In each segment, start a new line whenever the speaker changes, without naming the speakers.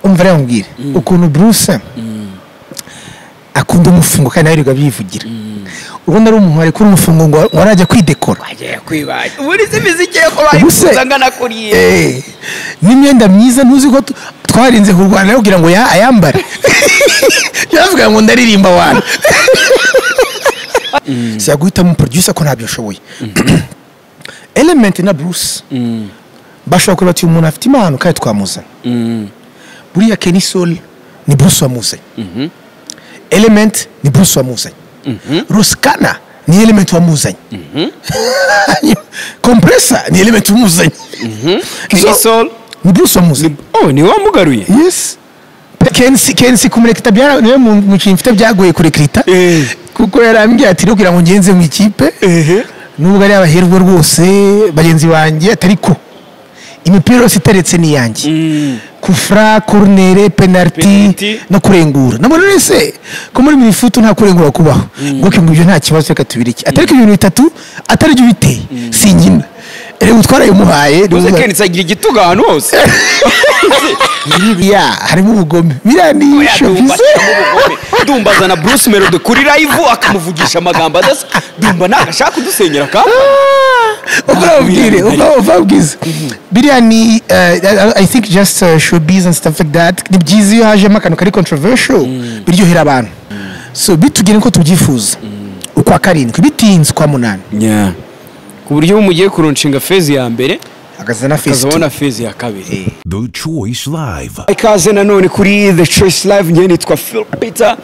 mvura yamubwira ukuntu burusa akunda umufungo kandi nawe yirirwa bivugira urabona ari umuntu wari kuri umufungo ngo warajya kwidekora
wagiye kwibaza ubundi si imiziki yo kuba
Ubuse-
yifuza angana kuriye
Eh, n'imyenda myiza ntuzi ko tu- twarinze kurwana kugira ngo ya- ayambare yaravuga ngo ndaririmba abantu siya guhitamo producer ko ntabyo nshoboye element na bruce bashobora kureba ati uyu muntu afite impano kandi twamuzana buriya kenny sol ni bruce wamuzanye element ni bruce wamuzanye rusikana ni element wamuzanye compressor ni element wamuzanye So-
isol
ni bruce wamuzanye
oh ni wamugaruye
yes kensi kensi kumurekita byara niwe mu- mukinnyi mfite byagoye kurekita
Eh.
kuko yarambwiye ati rero kugira ngo ngenze mu ikipe nubwo ari abaherwe rwose bagenzi banjye atariko imipira yose iteretse ni iyanjye kufra korunere penaliti
Penaliti.
no kurengura nabona wese ko muri minifutu nta kurengura kubaho ubwo ngo ibyo nta kibazo reka tubire iki atariko ibintu bitatu atari byo biteye singina rero twarayimuhaye
uze kenitsi agira igitugu ahantu hose
ya harimo ubugome biriya ni
Oya, ndumva
shopize
ashyiramo ubugome. ndumva azana bruce melody kuri live akamuvugisha amagambo adasa ndumva ntagashaka kudusenyera kamwe
uko babwire uko bababwiza biriya ni eh, i think just uh, showbiz and stuff like that ni byiza iyo hajemo akantu kari controversial biryohera abantu so bitugire uko tubyifuza ukwa karindwi bitinze ukwa munani
ku buryo uba mugiye kuronshinga fezi ya mbere
hagaze na fesi
ukazabona fezi ya kabiri
The Choice Live.
ikaze nanone kuri the choice live njye nitwa phil peter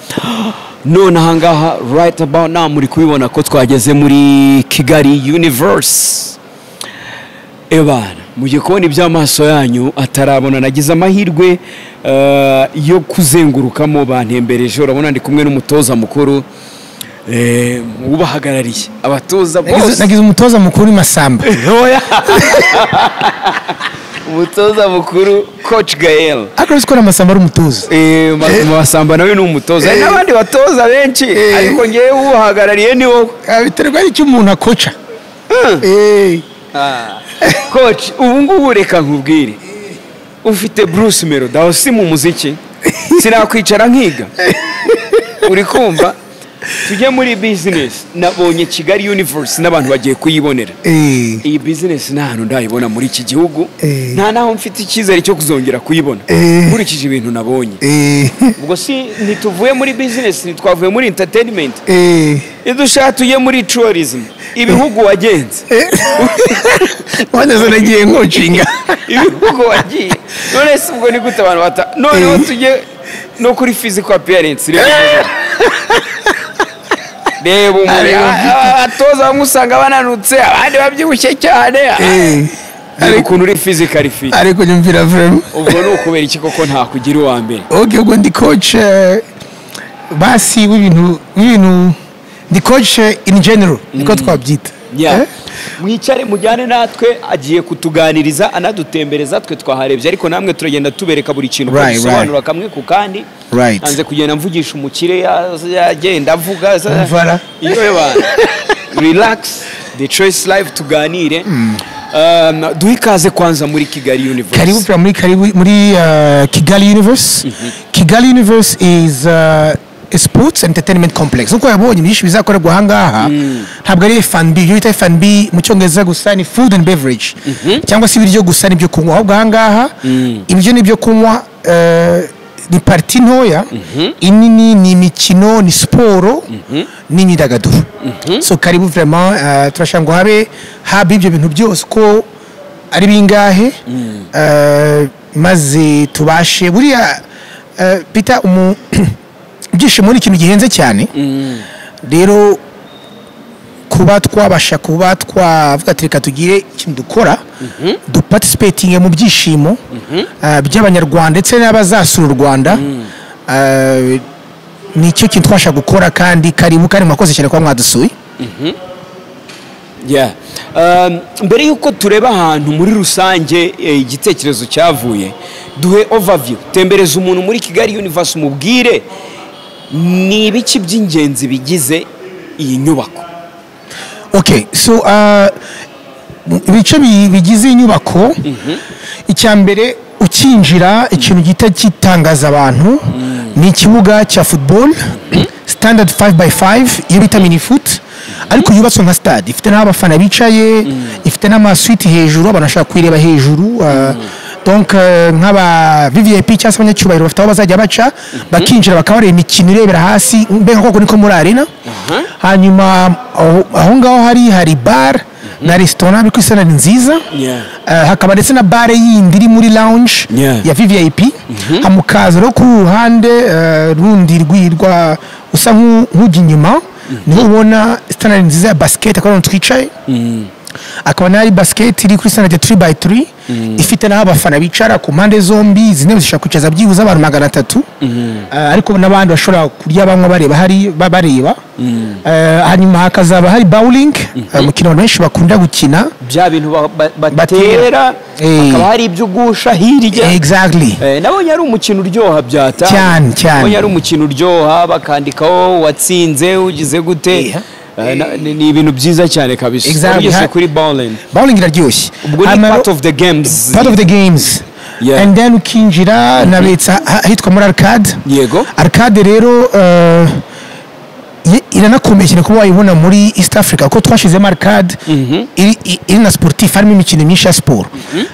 none ahangaha right about now muri kubibona ko twageze muri kigali universe ebana mugiye kubona iby'amaso yanyu atarabona nagize amahirwe eh, yo kuzengurukamo bantembereje urabona ndi kumwe n'umutoza mukuru eh, ubahagarariye abatoza bose
nagize umutoza mukuru ni masamba
Oya. umutoza mukuru coach gael
ariko uzi ko na masamba ari umutoza
Eh, ma- masamba nawe ni umutoza hari n'abandi batoza benshi ariko ngewe uwuhagarariye ni wowe
Ah, biterwa n'icyo umuntu akoca Eh.
koci ubu ngubu reka nkubwire ufite bruce melody aho si mu muziki sinakwicara nkiga uri kumva tujye muri bizinesi nabonye kigali universe n'abantu bagiye kuyibonera
Eh.
iyi bizinesi nta hantu ndayibona muri iki gihugu
Eh.
nta n'aho mfite icyizere cyo kuzongera kuyibona
Eh.
nkurikije ibintu nabonye
Eh.
ubwo si ntituvuye muri bizinesi ntitwavuye muri entertainment
Eh.
idushaka tujye muri tourism ibihugu wagenze
wanazana nagiye nkocinga
ibihugu wagiye none si ubwo ni gute abantu bata noneho tujye no kuri physical appearance reba reba umubiri
Areba
A- abatoza bamwe usanga bananutse abandi babyibushye cyane reba ukuntu uri physical fit
ariko nyumvira vrema
ubwo ni ukubera iki koko ntakugira uwa mbere
oge ubwo ndi coach eh, basi w'ibintu w'ibintu ndi coach eh, in general niko twabyita
Yeah.
Eh?
mwicare mujyane natwe agiye kutuganiriza anadutembereza twe twaharebye ariko namwe turagenda tubereka buri kintu uko
Right,
dusobanura kamwe ku kandi
Right.
nanze kugenda mvugisha umukire ya- yagenda avuga za-
Umvara.
iyo yaba relax the choice live tuganire Um, duhe ikaze kwanza muri kigali universe
karibu pera muri karibu muri uh, kigali universe kigali universe is uh, a sports entertainment complex nkuko yabonye byinshi bizakorerwa ahangaha ntabwo ari fnb ibyo bita fnb mu cyongereza gusa ni food and beverage cyangwa se ibiryo gusa n'ibyo kunywa ahubwo ahangaha ibiryo n'ibyo kunywa eh, ni pariti ntoya inini ni imikino ni siporo n'imyidagaduro so karibu vraiment eh, turashaka ngo habe haba ibyo bintu byose ko ari bingahe Eh, maze tubashe buriya eh, peter umu- ibyishimo ni ikintu gihenze cyane rero kuba twabasha kuba twavuga ati reka tugire ikintu dukora duparticipatinge mu byishimo eh, by'abanyarwanda ndetse n'abazasura u rwanda Eh, ni cyo kintu twabasha gukora kandi karibu kandi mwakoze cyane kuba mwadusuye
Yeah. Um, mbere y'uko tureba ahantu muri rusange eh, igitekerezo cyavuye duhe overview tembereza umuntu muri kigali universe umubwire ni ibiki by'ingenzi bigize iyi nyubako
okay so uh, ibice bi- bigize inyubako icya mbere ukinjira ikintu gihita gitangaza abantu ni ikibuga cya football standard 5x5 iyo bita mini foot ariko yubatswe nka stade ifite n'aho abafana bicaye ifite n'amasuite hejuru abantu bashobora kuyireba hejuru ah, donc eh, nk'aba vvip cyangwa se abanyacyubahiro bafite aho bazajya baca bakinjira bakaba bareba imikino irebera hasi mbega koko niko muri arena hanyuma aho- aho ngaho hari hari bar na resitora ariko isa ni nziza
Yeah.
Eh, hakaba ndetse na bare yindi iri muri lounge
Yeah.
ya vvip hamukaza no ku ruhande eh, rundi rwirwa usa nk'u- nk'ujya inyuma niho ubona standard nziza ya basket akaba ariho twicaye akaba n'ari basket iri kuri standard 3 by 3 ifite n'aho abafana bicara ku mpande zombi izi ntebe zishobora kwicaza byibuze abantu magana atatu Eh, ariko n'abandi bashobora kurya banywa bareba hari ba- bareba Eh, hanyuma hakazaba hari bowling eh, umukino abantu benshi bakunda gukina
bya bintu ba- ba- batera
Batera. Eh.
hakaba hari ibyo ugusha hirya
exactly
Eh, nabonye ari umukino uryoha byata
Cyane, cyane.
nabonye ari umukino uryoha bakandikaho watsinze ugize gute
Iya.
Eh, na- ni ni ibintu byiza cyane kabisa
Exactly.
Wageze
Ha-
kuri bowling
bowling iraryoshye
ubwo ni
Hanyuma-
part of the games
part of the games
Yeah.
and then ukinjira nabitsa ahitwa muri arcade
Yego.
arcade rero uh, ye- iranakomeye cyane kuba wayibona muri east africa kuko twashizemo arcade iri- i- iri na sportif harimo imikino myinshi ya siporo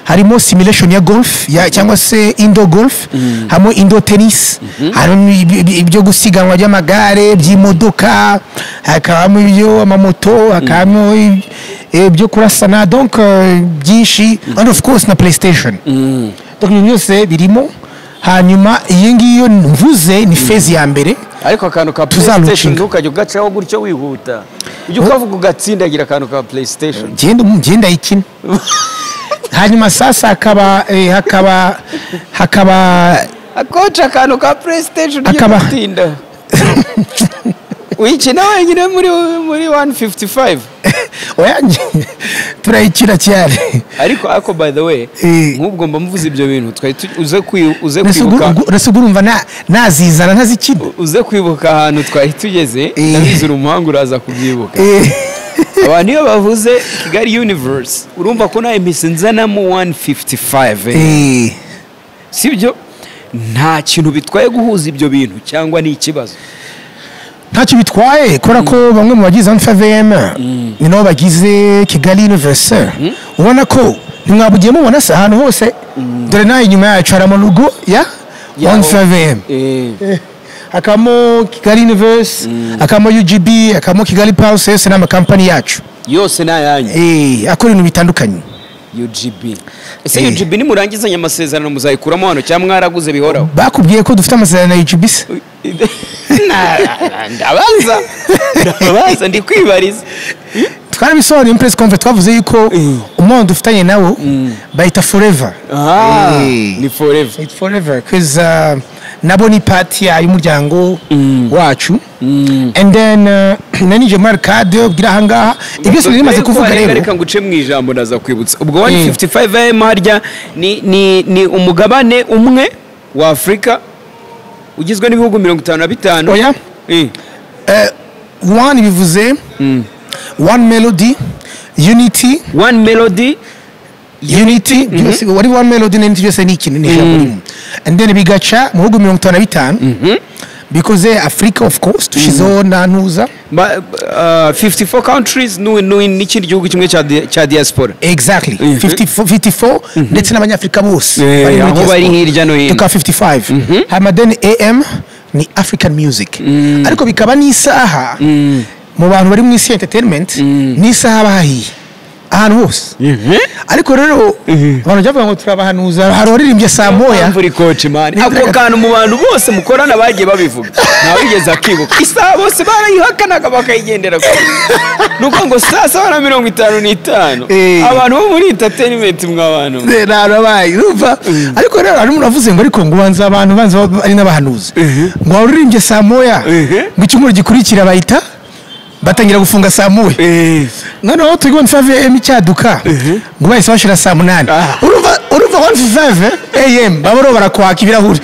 harimo simulation ya golf ya- cyangwa se indo golf harimo indo tennis harimo ibi- ibi- ibyo gusiganwa by'amagare by'imodoka hakabamo ibyo amamoto hakabamo i- ibyo kurasana donc eh, byinshi and of course na playstation donc ibintu byose birimo hanyuma iyi ngiyo mvuze ni fezi ya mbere
ariko akantu ka
Tuzarucinga.
playstation ntukajya ugacaho gutyo wihuta ujya ukavuga ugatsindagira akantu ka playstation
genda genda ikina hanyuma sasa hakaba eh, hakaba hakaba
akoca akantu ka playstation
Akaba-
ugatinda uyikina wenyine muri muri 155
oya nge- turayikina cyane
ariko ariko by the way
Eh.
nk'ubwo mba muvuze ibyo bintu twari tu- uze kwi- uze
Mbese ubwo-
kwibuka
ubwo- mbese ubwo urumva na- nazizana ntazikina
uze kwibuka ahantu twari tugeze
Eh.
ndabizi uri umuhanga uraza kubyibuka
Eh,
abantu iyo bavuze kigali universe urumva ko nawe mpise nzanamo 155 eh.
eh,
sibyo nta kintu bitwaye guhuza ibyo bintu cyangwa ni ikibazo
ntacyo bitwaye kubera ko bamwe mu bagize anfavm ni nabo bagize kigali universe ubona ko ntimwabugiye mubona se ahantu hose dore nawe inyuma yacu hari amarugo ya
Ya,
anfavm
Eh,
hakabamo kigali universe hakabamo ugb hakabamo kigali pawusi yose ni amakampani yacu
yose ni ayanyu
Eh, akora ibintu bitandukanye
ugb ese
Eh.
ugb nimurangizanya amasezerano muzayikuramo hano cyangwa mwaraguze bihoraho
bakubwiye ko dufite amasezerano na ugb se
Na- na- ndabaza ndabaza ndi kwibariza
twarabisobanuye muri press conference twavuze yuko
Eh.
umuntu dufitanye nawo bayita forever
Ah,
Eh.
ni forever
It's forever because uh, nabo ni pati y'umuryango wacu and then uh, na nije muri arcade ubwira ahangaha ibyose nari maze
Dore ko
kuvuga
hari-
rero
reka nguce mu ijambo ndaza kwibutsa ubwo 155 am harya ni, ni, ni umugabane umwe wa afurika ugizwe n'ibihugu mirongo itanu na bitanu
Oya.
Eh.
one bivuze one melody unity
one melody
unity byose wari one melody n'unity byose ni ikintu ni ijambo rimwe and then bigaca mu bihugu mirongo itanu na bitanu because eh, africa of course tushizeho na ntuza
ma- uh, 54 countries n'u- n'u- n'ikindi gihugu kimwe cya di- cya diaspora
exactly 54 54 ndetse n'abanyafurika bose
Eh,
bari muri
aho
diaspora.
bari hirya no hino.
tukaba 55 hanyuma then am ni african music ariko bikaba n'isaha mu bantu bari mu isi ya entertainment n'isaha bahiye ahantu hose ariko rero abantu bajya bavuga ngo turabahanuza hari uririmbye saa moya
Mpamvu uri coach man
Ni-
ako kantu mu bantu bose mukorana bagiye babivuga ntawigeze akibuka isaha bose barayihakanaga bakayigendera kure ni uko ngo saa saba na mirongo itanu n'itanu
Eh.
abantu bo muri entertainment mw'abantu
narabaye urumva ariko rero hari umuntu wavuze ngo ariko ngo ubanza abantu banza baba ari n'abahanuzi ngo wari uririmbye saa moya ngo icyumweru gikurikira bahita batangira gufunga saa moya noneho turi kubona five am icyaduka ngo bahise bashira saa munani
Ah.
urumva urumva one five am baba rero barakwaka ibirahuri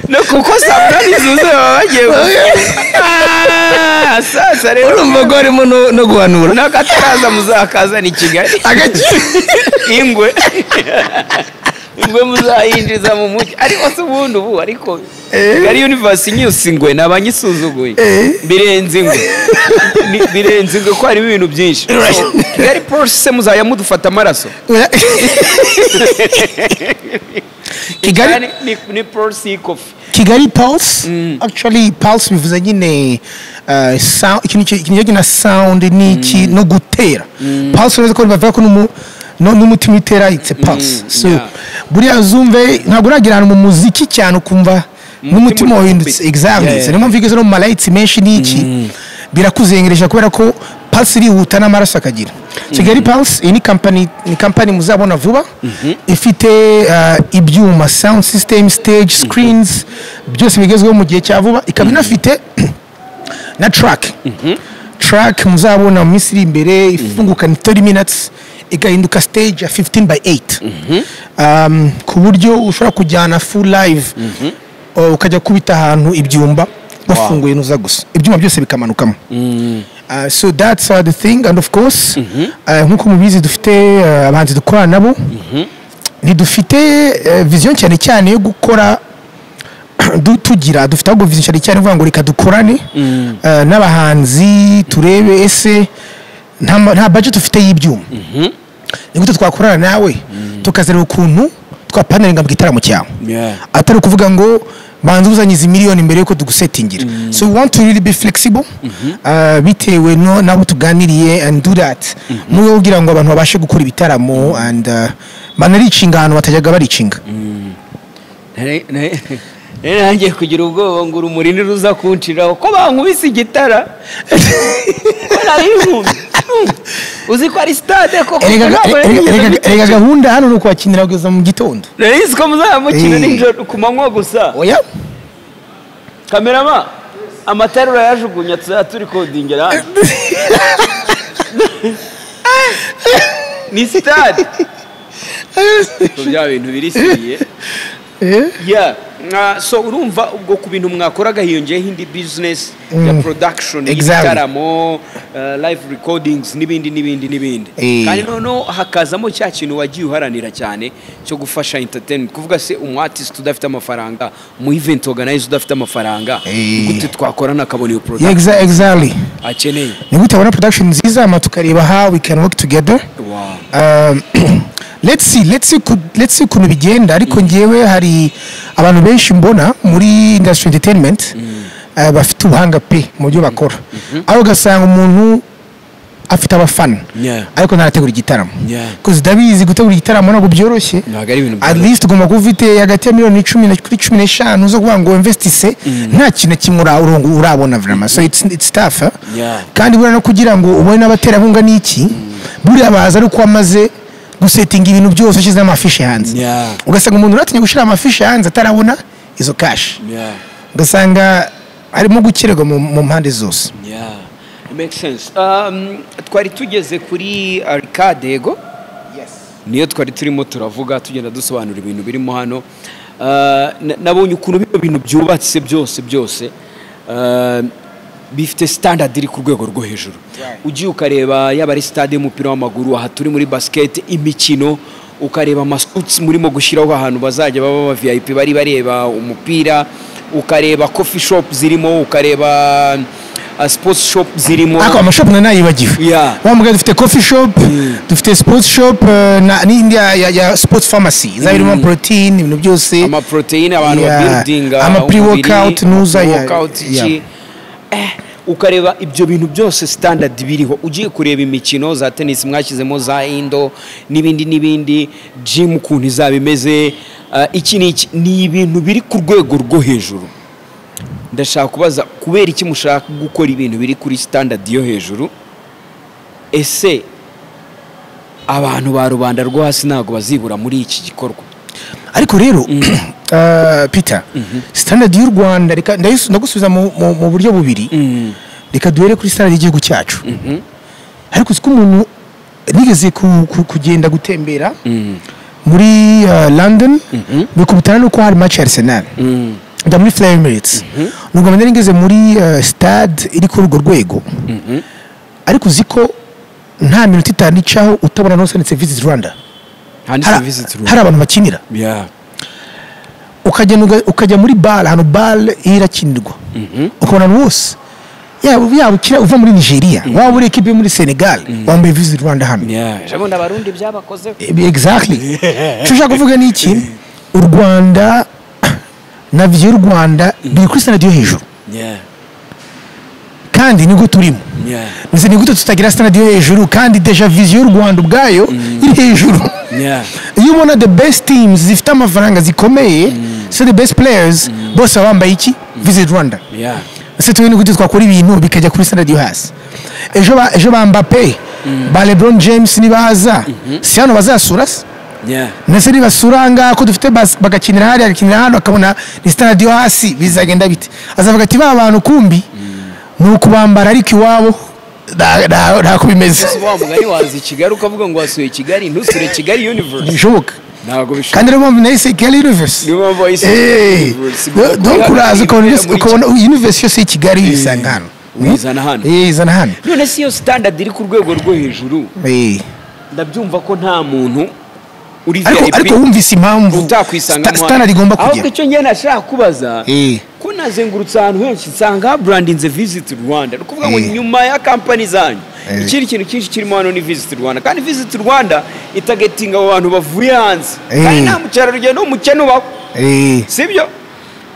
no kuko saburani zuzuye baba bagiye gufata sasa rero
urumva ko harimo no- no guhanura
nako ataraza muzakazana i kigali
agaciro
ingwe ingwe muzayinjiza mu mujyi ariko se ubundi ubu ariko kigali universe inyusa ingwe nabanyisuzuguye birenze ingwe Ni- birenze ingwe ko harimo ibintu byinshi So, kigali polisi se muzajya mudufata amaraso
kigali
Kigali ni- ni polisi y'ikofi
kigali pulse actually pulse bivuze nyine uh, sound- ikintu ki- ikintu kijyanye na sound ni iki no gutera pulse uretse ko bavuga ko n'umu- no- n'umutima utera it's a pulse so
yeah.
buriya zumve ntabwo uragira ahantu mu muziki cyane ukumva n'umutima
uri
wahindutse
gukubita.
exactly
Yeah, yeah.
so niyo mpamvu igeze no mu malayiti menshi n'iki birakuzengereje kubera ko pulse irihuta n'amaraso akagira kigali pulse iyi ni kampani ni kampani muzabona vuba ifite uh, ibyuma sound system stage screens byose bigezweho mu gihe cya vuba ikaba inafite na track track muzabona mu minsi iri imbere ifungukana 30 minutes igahinduka stage ya 15 by 8 um, ku buryo ushobora kujyana full live uh, ukajya kubita ahantu ibyumba wafunguye nuza gusa ibyuma byose bikamanukamo Uh, so that's uh, the thing and of course uh, nk'uko mubizi dufite uh, abahanzi dukorana nabo ntidufite uh, vision cyane cyane yo gukora du- tugira dufite ahubwo vision cyane cyane ivuga ngo reka dukorane uh, n'abahanzi turebe ese nta ma- nta budget dufite y'ibyuma ni gute twakorana nawe tukazareba ukuntu twapanaringa mu gitaramo cyawe atari ukuvuga ngo banza uzanyiza miliyoni mbere yuko tugusetingira so we want to really be flexible uh, bitewe no nabo tuganiriye and do that mu rwego rwo kugira ngo abantu babashe gukora ibitaramo and uh, banaricinga ahantu batajyaga baricinga
Nari- nari- nari nangiye kugira ubwoba ngo urumuri niruza kunshiraho ko bankubise igitara ko nari nkumbi uzi ko ari sitade koko
Erega-
ntabwo
erega-
nari nigeze
erega- erega
mbitekereza.
gahunda hano ni ukubakinira kugeza mu gitondo
nari nzi ko muzaba mukina
Eh.
nijoro ku manywa gusa
oya
kamerama amatara urayajugunya tuzaba turi kodingira hano ni sitade Ubwo bya bintu birisiye ya mwa- so urumva ubwo ku bintu mwakoraga hiyongeyeho indi business ya production
Exactly.
y'ibitaramo uh, live recordings n'ibindi n'ibindi n'ibindi
Eh.
kandi noneho hakazamo cya kintu wagiye uharanira cyane cyo gufasha entertainment kuvuga se umu artist udafite amafaranga umu event organizer udafite amafaranga
Eh.
gute twakorana akabona iyo
Yeah,
product
exa- exactly
akeneye
ni gute abona production nziza hanyuma tukareba how we can work together
Wow.
Um, let's see let's see ku- let's see ukuntu bigenda ariko ngewe hari abantu benshi mbona muri industry entertainment uh, bafite ubuhanga pe mu byo bakora aho ugasanga umuntu afite abafana
Yeah.
ariko ntarategura igitaramo
Yeah.
kuko ndabizi gutegura igitaramo ntabwo byoroshye
ntabwo ari ibintu
at
byoroshye.
least ugomba kuba ufite hagati ya miliyoni icumi na- kuri cumi n'eshanu zo kuvuga ngo investise nta kintu na kimwe ura- ura- urabona vrema so it's, it's tough eh?
Yeah.
kandi buriya no kugira ngo ubone n'abaterankunga n'iki buriya baza ari uko wamaze gusetinga ibintu byose ushyize amafishe hanze
Yeah.
ugasanga umuntu uratinya gushyira amafishe hanze atarabona izo kashi
Yeah.
ugasanga harimo gukererwa mu- mu mpande zose
Yeah, it makes sense. Um, twari tugeze kuri arcade yego niyo twari turimo turavuga tugenda dusobanura ibintu birimo hano Uh, na- nabonye ukuntu bino bintu byubatse byose byose uh, bifite standard iri ku rwego rwo hejuru ugiye ukareba yaba ari stade y'umupira w'amaguru aha turi muri basket imikino ukareba amasuits murimo gushyiraho ahantu bazajya baba ba vip bari bareba umupira ukareba coffee shop zirimo ukareba uh, sports shop zirimo
ariko amashopu na nayibagiwe
Yeah.
wa mugabo dufite coffee shop dufite sports shop eh, na- n'indi ya- ya ya sports pharmacy izaba irimo protein ibintu byose
amaprotein abantu
Yeah.
babuildinga
Ama
umubiri,
pre-workout, nuza, yeah,
workout iki.
yeah.
Eh, ukareba ibyo bintu byose standard biriho ugiye kureba imikino za tennis mwashyizemo za indo n'ibindi n'ibindi gym ukuntu izaba imeze ah, iki ni iki ni ibintu biri ku rwego rwo hejuru ndashaka kubaza kubera iki mushaka gukora ibintu biri kuri standard yo hejuru ese abantu ba rubanda rwo hasi ntabwo bazibura muri iki gikorwa
ariko rero eh, peter standard y'u rwanda reka ndayisu- ndagusubiza mu mu- mu buryo bubiri reka duhere kuri standard y'igihugu cyacu ariko uzi ko umuntu nigeze ku- ku- kugenda gutembera muri eh, london bikubitana n'uko hari match ya arsenal njya muri furaya emiriti ni ubwa mbere nari ngeze muri eh, stade iri kuri urwo rwego ariko uzi ko nta minota itanu icaho utabona n'usanditse visiti rwanda
handitse
hari
visiti
hari
rumu
abantu bakinira ukagenda uga- ukajya muri bare ahantu bare irakinirwa ukabona abantu bose yaba yaba ukira uva muri nigeria waba uri ekipi yo muri senegal wambaye visiti rwanda hano
ubundi abarundi byabakozeho
exactly cyo ushaka kuvuga ni iki u rwanda na viyo y'u rwanda biri kuri standard yo hejuru
Yeah,
kandi nibwo turimo
yeah,
Nzi ni gute tutagira standard yo hejuru kandi deja viziyo y'u rwanda ubwayo iri hejuru
yeah,
iyo ubona the best teams zifite amafaranga zikomeye se the best players bose baba bambaye iki visit rwanda
yeah,
ese tuwe n'uburyo twakora ibintu bikajya kuri standard yo hasi ejo ba ejo ba mbappe ba lebron james nibaza si hano bazasura se
yeah.
nase nibasura ahangaha ko dufite bas- bagakinira hariya bagakinira hano bakabona ni stade yo hasi bizagenda bite azavuga ati ba bantu kumbi ni ukubambara ariko iwabo nta- nta- ntako bimeze
Ese wa mugani waza i kigali ukavuga ngo wasuye kigali ntusure kigali universe
bishoboka
ntabwo bishoboka
kandi niyo mpamvu nahise kigali universe
niyo mpamvu wahise
Eh,
universe
do- donc uraza ukabona
Muri Kigali.
ukabona universe yose y'i kigali uyisanga hano
uyizana hano.
Eh, izana hano
none si iyo standard iri ku rwego rwo hejuru
Eh.
ndabyumva ko nta muntu uri
ariko ariko wumvise impamvu
utakwisanga
sta- standard igomba
ahubwo
kujya
icyo ngenda nashaka kubaza
Eh.
ko nazengurutse ahantu henshi nsanga haburandinze visiti rwanda ni ukuvuga ngo
Eh.
nyuma ya kampani zanyu
Eh.
ikindi kintu cyinshi kirimo hano ni visiti rwanda kandi visiti rwanda itagetinga abo bantu bavuye hanze
Eh.
kandi nta mukerarugendo w'umukene ubaho
Eh,
sibyo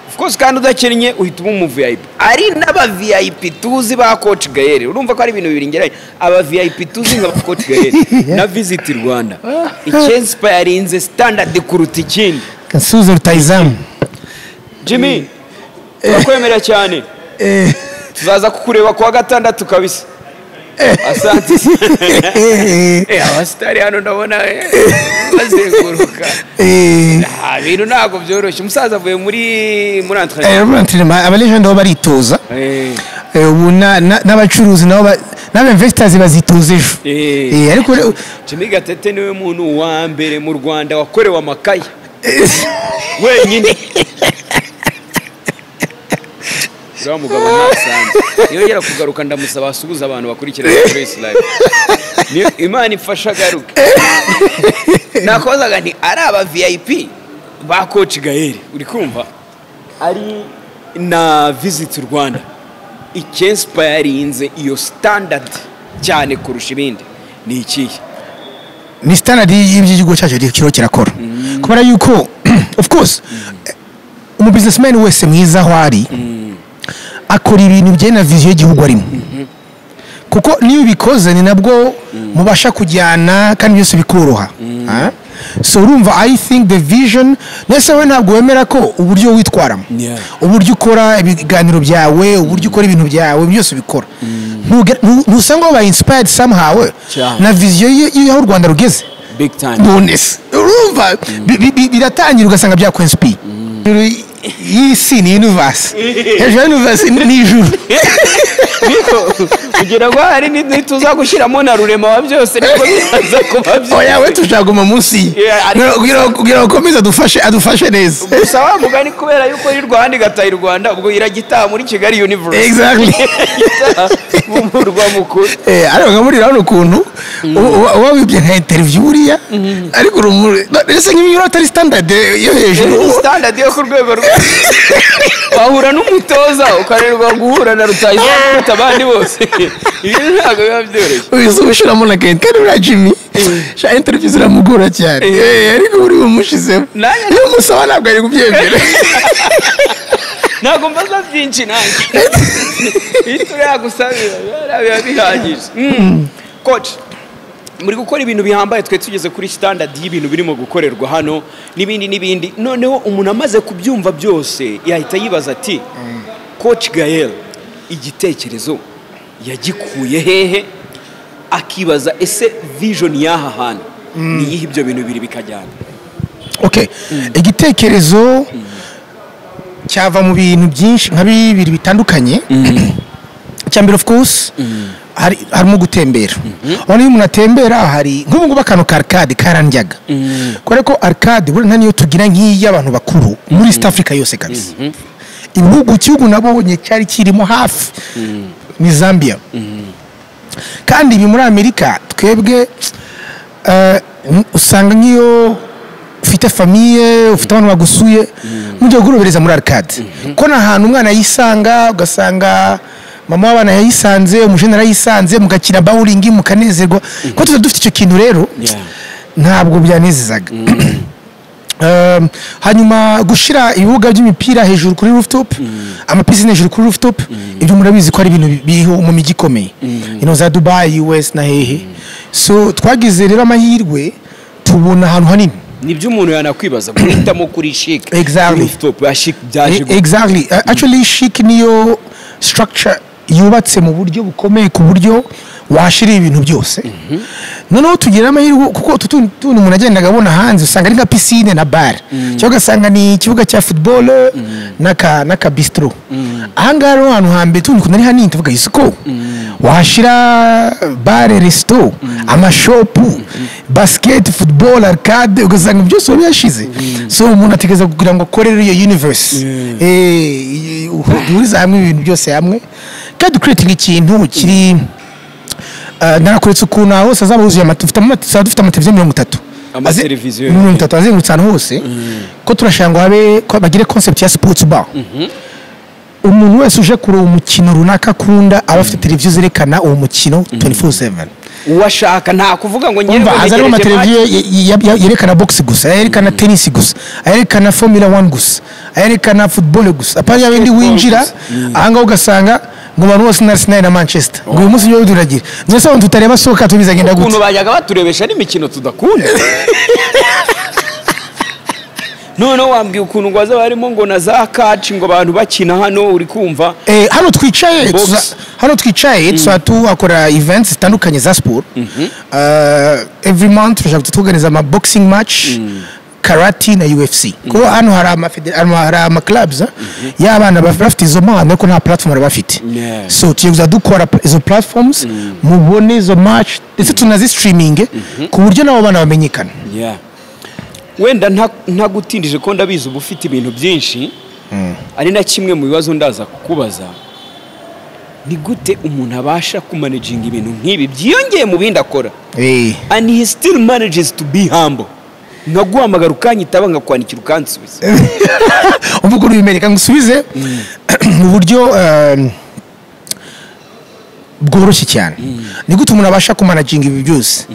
of course kandi udakennye uhita uba umu vip ari n'aba vip tuzi ba coach gayere urumva ko ari ibintu bibiri ngeranye aba vip tuzi nka ba coach gayere na visit rwanda icyenspayarinze standard kuruta ikindi
kansubizo rutayizamu
jimmy urakwemera cyane
Eh.
tuzaza kukureba kuwa gatandatu kabisa asante Eh, abasitari hano ndabona eh, bazenguruka
Eh.
nta bintu ntabwo byoroshye umusaza avuye muri muri antrenema
abalegenda bo baritoza
Eh.
Eh, ubu na- na- n'abacuruzi nabo ba- n'abamvesitazi bazitoza ejo
Eh.
Eh, ariko re-
jimmy gatete niwe muntu wa mbere mu rwanda wakorewe amakaye wenyine uriya mugabo ntasanze iyo yera kugaruka ndamusaba asuhuza abantu bakurikirana grace live niyo imana ifasha agaruke nakozaga nti ari aba vip ba coach gael uri kumva ari na visit rwanda icyenspayarinze iyo standard cyane kurusha ibindi ni ikihe
ni standard y'igihugu cyacu kiriho kirakora kubera yuko of course eh, umubusinessman wese mwiza aho ari akora ibintu bijyanye na viziyo y'igihugu arimo kuko niyo ubikoze ni nabwo mubasha kujyana kandi byose bikoroha Ah? so urumva i think the vision ndetse wowe ntabwo wemera ko uburyo witwaramo
Yeah.
uburyo ukora ibiganiro byawe uburyo ukora ibintu byawe byose bikora Ntuge- ntu- ntusanga wabaye inspired somehow
Cyane.
na viziyo ye- y'aho u rwanda rugeze
big time
bonesi urumva bi- bi- bi- biratangira ugasanga byakwensipiye hejuru y'isi ni universe hejuru ya universe ni ijuru
kugira ngo hari ntituza gushyiramo na rurema wa byose nibwo bizaza kuba
oya we
byiza
tushaguma munsi ye
Yeah, ariko-
Kugira- kugira ngo- kugira ngo ukomeze adufashe adufashe neza
gusa wa mugani kubera yuko y'i rwanda igataha i rwanda ubwo iragitaha muri kigali universe
exactly
Igataha mu murwa mukuru
Eh, ariko nkamurira hano ukuntu uba- uba uba wibye nka interiviyu buriya ariko urumuri ese nk'iyo atari standard yo hejuru
ni standard yo ku rwego rwa wahura n'umutoza ukarerwa guhura na rutayiza kuruta abandi bose ibi ntabwo biba byoroshye
ubizi ubushyiramo na kenti kandi buriya jimmy sha interiviyu ziramugora cyane Eh, ariko buri bumushyizemo
Nanjye-
iyo umusaba ntabwo ari kubyemera
ntabwo mbaza byinshi nanjye iyo turagusabira biba bihagije koci muri gukora ibintu bihambaye twe tugeze kuri standard y'ibintu birimo gukorerwa hano n'ibindi n'ibindi noneho umuntu amaze kubyumva byose yahita yibaza ati koci gayel igitekerezo yagikuye hehe akibaza ese vision y'aha hantu niyihe ibyo bintu bibiri bikajyana
okay igitekerezo cyava mu bintu byinshi nka bibiri bitandukanye icya mbere of course hari harimo gutembera ubona iyo umuntu atembera hari nk'ubu ngubu akantu ka arcade karandyaga kubera ko arcade buriya nta niyo tugira nk'iyi y'abantu bakuru muri east africa yose kabisa ibihugu igihugu nabonye cyari kirimo hafi ni zambia kandi ibi muri amerika twebwe eh, n- usanga nk'iyo ufite famiye ufite abantu bagusuye mu gihe ugurobereza muri arcade ko ni ahantu umwana yisanga ugasanga mama w'abana yayisanze umujenera yayisanze mugakina bawuringi mukanezerwa kuko tuba dufite icyo kintu rero
Yeah.
ntabwo byanezezaga Um, hanyuma gushyira ibibuga by'imipira hejuru kuri rooftop amapisine hejuru kuri rooftop ibyo murabizi ko ari ibintu biriho mu mijyi ikomeye ino za dubayi wesi na hehe so twagize rero amahirwe tubona ahantu hanini
nibyo umuntu yanakwibaza guhitamo kuri shike
Exactly.
rooftop ya shike byaje
E- exactly Uh, actually chic niyo structure yubatse mu buryo bukomeye ku buryo washira ibintu byose noneho tugira amahirwe kuko utu tuntu tuntu umuntu agendaga abona hanze usanga ari nka pisine na bare cyangwa ugasanga ni ikibuga cya football n'aka n'aka bistro ahangaha rero ahantu hambere tuntu kuntu ari hanini tuvuga isoko wahashyira bare resito amashopu basiketi football arcade ugasanga byose biba byashize so umuntu ategereza kugira ngo akorere iyo universe Eh, duhuriza hamwe ibintu byose hamwe kandi kuretinga ikintu kiri Uh, narakuretse ukuntu aha hose hazaba huzuye amatu- dufite ama- tuzaba dufite amateleviziyo mirongo itatu
Amateleviziyo,
Aze- mirongo itatu azengurutse ahantu hose ko turashaka ngo habe ko bagire concept ya sports bar umuntu wese uje kureba umukino runaka akunda aba afite televiziyo zerekana uwo mukino 24/7
uwashaka nta kuvuga ngo ngewe
umva haza harimo amateleviziyo ye- ye- ye- yerekana box gusa ayerekana tennis gusa ayerekana formula 1 gusa ayerekana football gusa apana yabindi
Basketball
winjira
gusa.
ahangaha ugasanga ngo abantu bose ni arsenal na manchester ngo uyu munsi niyo turagira ndetse abantu tutareba soka tubizagenda gute
ukuntu bajyaga baturebesha n'imikino tudakunda noneho wambwiye ukuntu ngo bazaba barimo ngo na za kaci ngo abantu bakina hano uri kumva
Eh, hano twicaye
Box.
tuza- hano twicaye tuzaba tuhakora events zitandukanye za siporo Eh, every month turashaka tutuganiza ama boxing match karate na ufc kuko hano hari amafede- hano hari amaclubs y'abana baf- bafite izo mpano ariko nta platform baba bafite
Yeah.
so tugiye kuza dukora pl- izo platforms mubone izo match ndetse tunazistreaming ku buryo n'abo bana bamenyekana
wenda nta- ntagutindije ko ndabizi uba ufite ibintu byinshi ari na kimwe mu bibazo ndaza kukubaza ni gute umuntu abasha kumanaginga ibintu nk'ibi byiyongeye mu bindi akora
Eh.
and he still manages to be humble nkaguhamagara ukanyitaba nkakwandikira ukansubiza
uvuga uri bimereka ngo usubize mu buryo eh, bworoshye cyane ni gute umuntu abasha kumanaginga ibi byose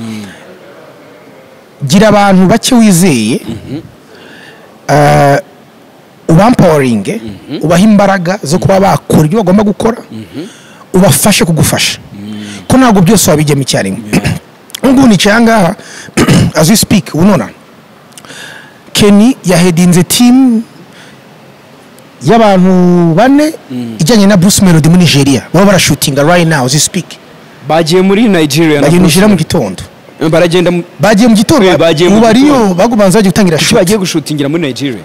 gira abantu bake wizeye Eh, ubampawaringe ubaha imbaraga zo kuba bakora ibyo bagomba gukora ubafashe kugufasha ko ntabwo byose wabigema icyarimwe ngubu nicaye ahangaha as we speak unona keni yahedinze timu y'abantu bane ijyanye na bruce melody muri nigeria baba barashutinga right now as we speak
bagiye muri nigeria na
bagiye nigeria mu
Bruce
gitondo
Lee. baragenda mu-
bagiye mu gitondo
Eh, bagiye mu
ubu bariyo
gitondo.
bagubanza bagiye gutangira
kuki bagiye gushutingira muri nigeria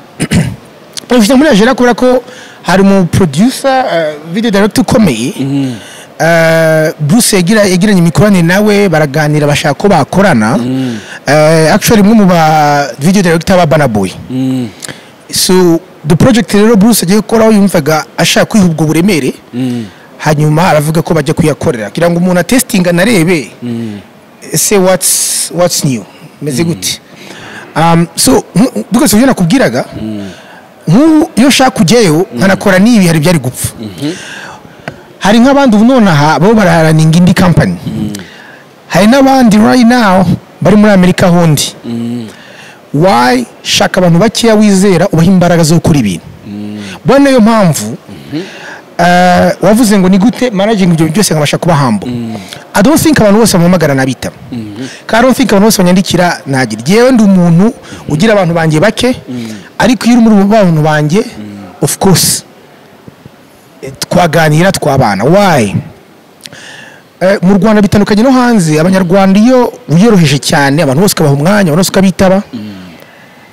perezida muri nigeria kubera ko hari umu producer uh, video director ukomeye Uh, bruce yagira- yagiranye imikoranire nawe baraganira bashaka ko bakorana Uh, actually umwe mu ba video director ba Burna Boy so the project rero bruce agiye gukoraho yumvaga ashaka kwiha ubwo buremere hanyuma aravuga ko bajya kuyakorera kugira ngo umuntu atesitinga anarebe ese what's, what's new meze gute um, so dukoresha ibyo nakubwiraga nk'ubu iyo ushaka kujyayo nkanakora n'ibi hari ibyari gupfa hari nk'abandi ubu nonaha bo baraharaninga indi kampani hari n'abandi right now bari muri amerika hundi why shaka abantu bakeya wizera ubaha imbaraga zo gukora ibintu bwa niyo mpamvu eh, wavuze ngo ni gute managingi ibyo byose nkabasha kuba hambo i don't think abantu bose bampamagara nabitaba kandi i don't think abantu bose banyandikira nagira yewe ndi umuntu ugira abantu banjye bake ariko iyo uri muri abo bantu banjye of course eh, twaganira twabana why Eh, mu rwanda bitandukanye no hanze abanyarwanda iyo wiyoroheje cyane abantu bose ukabaha umwanya abantu bose ukabitaba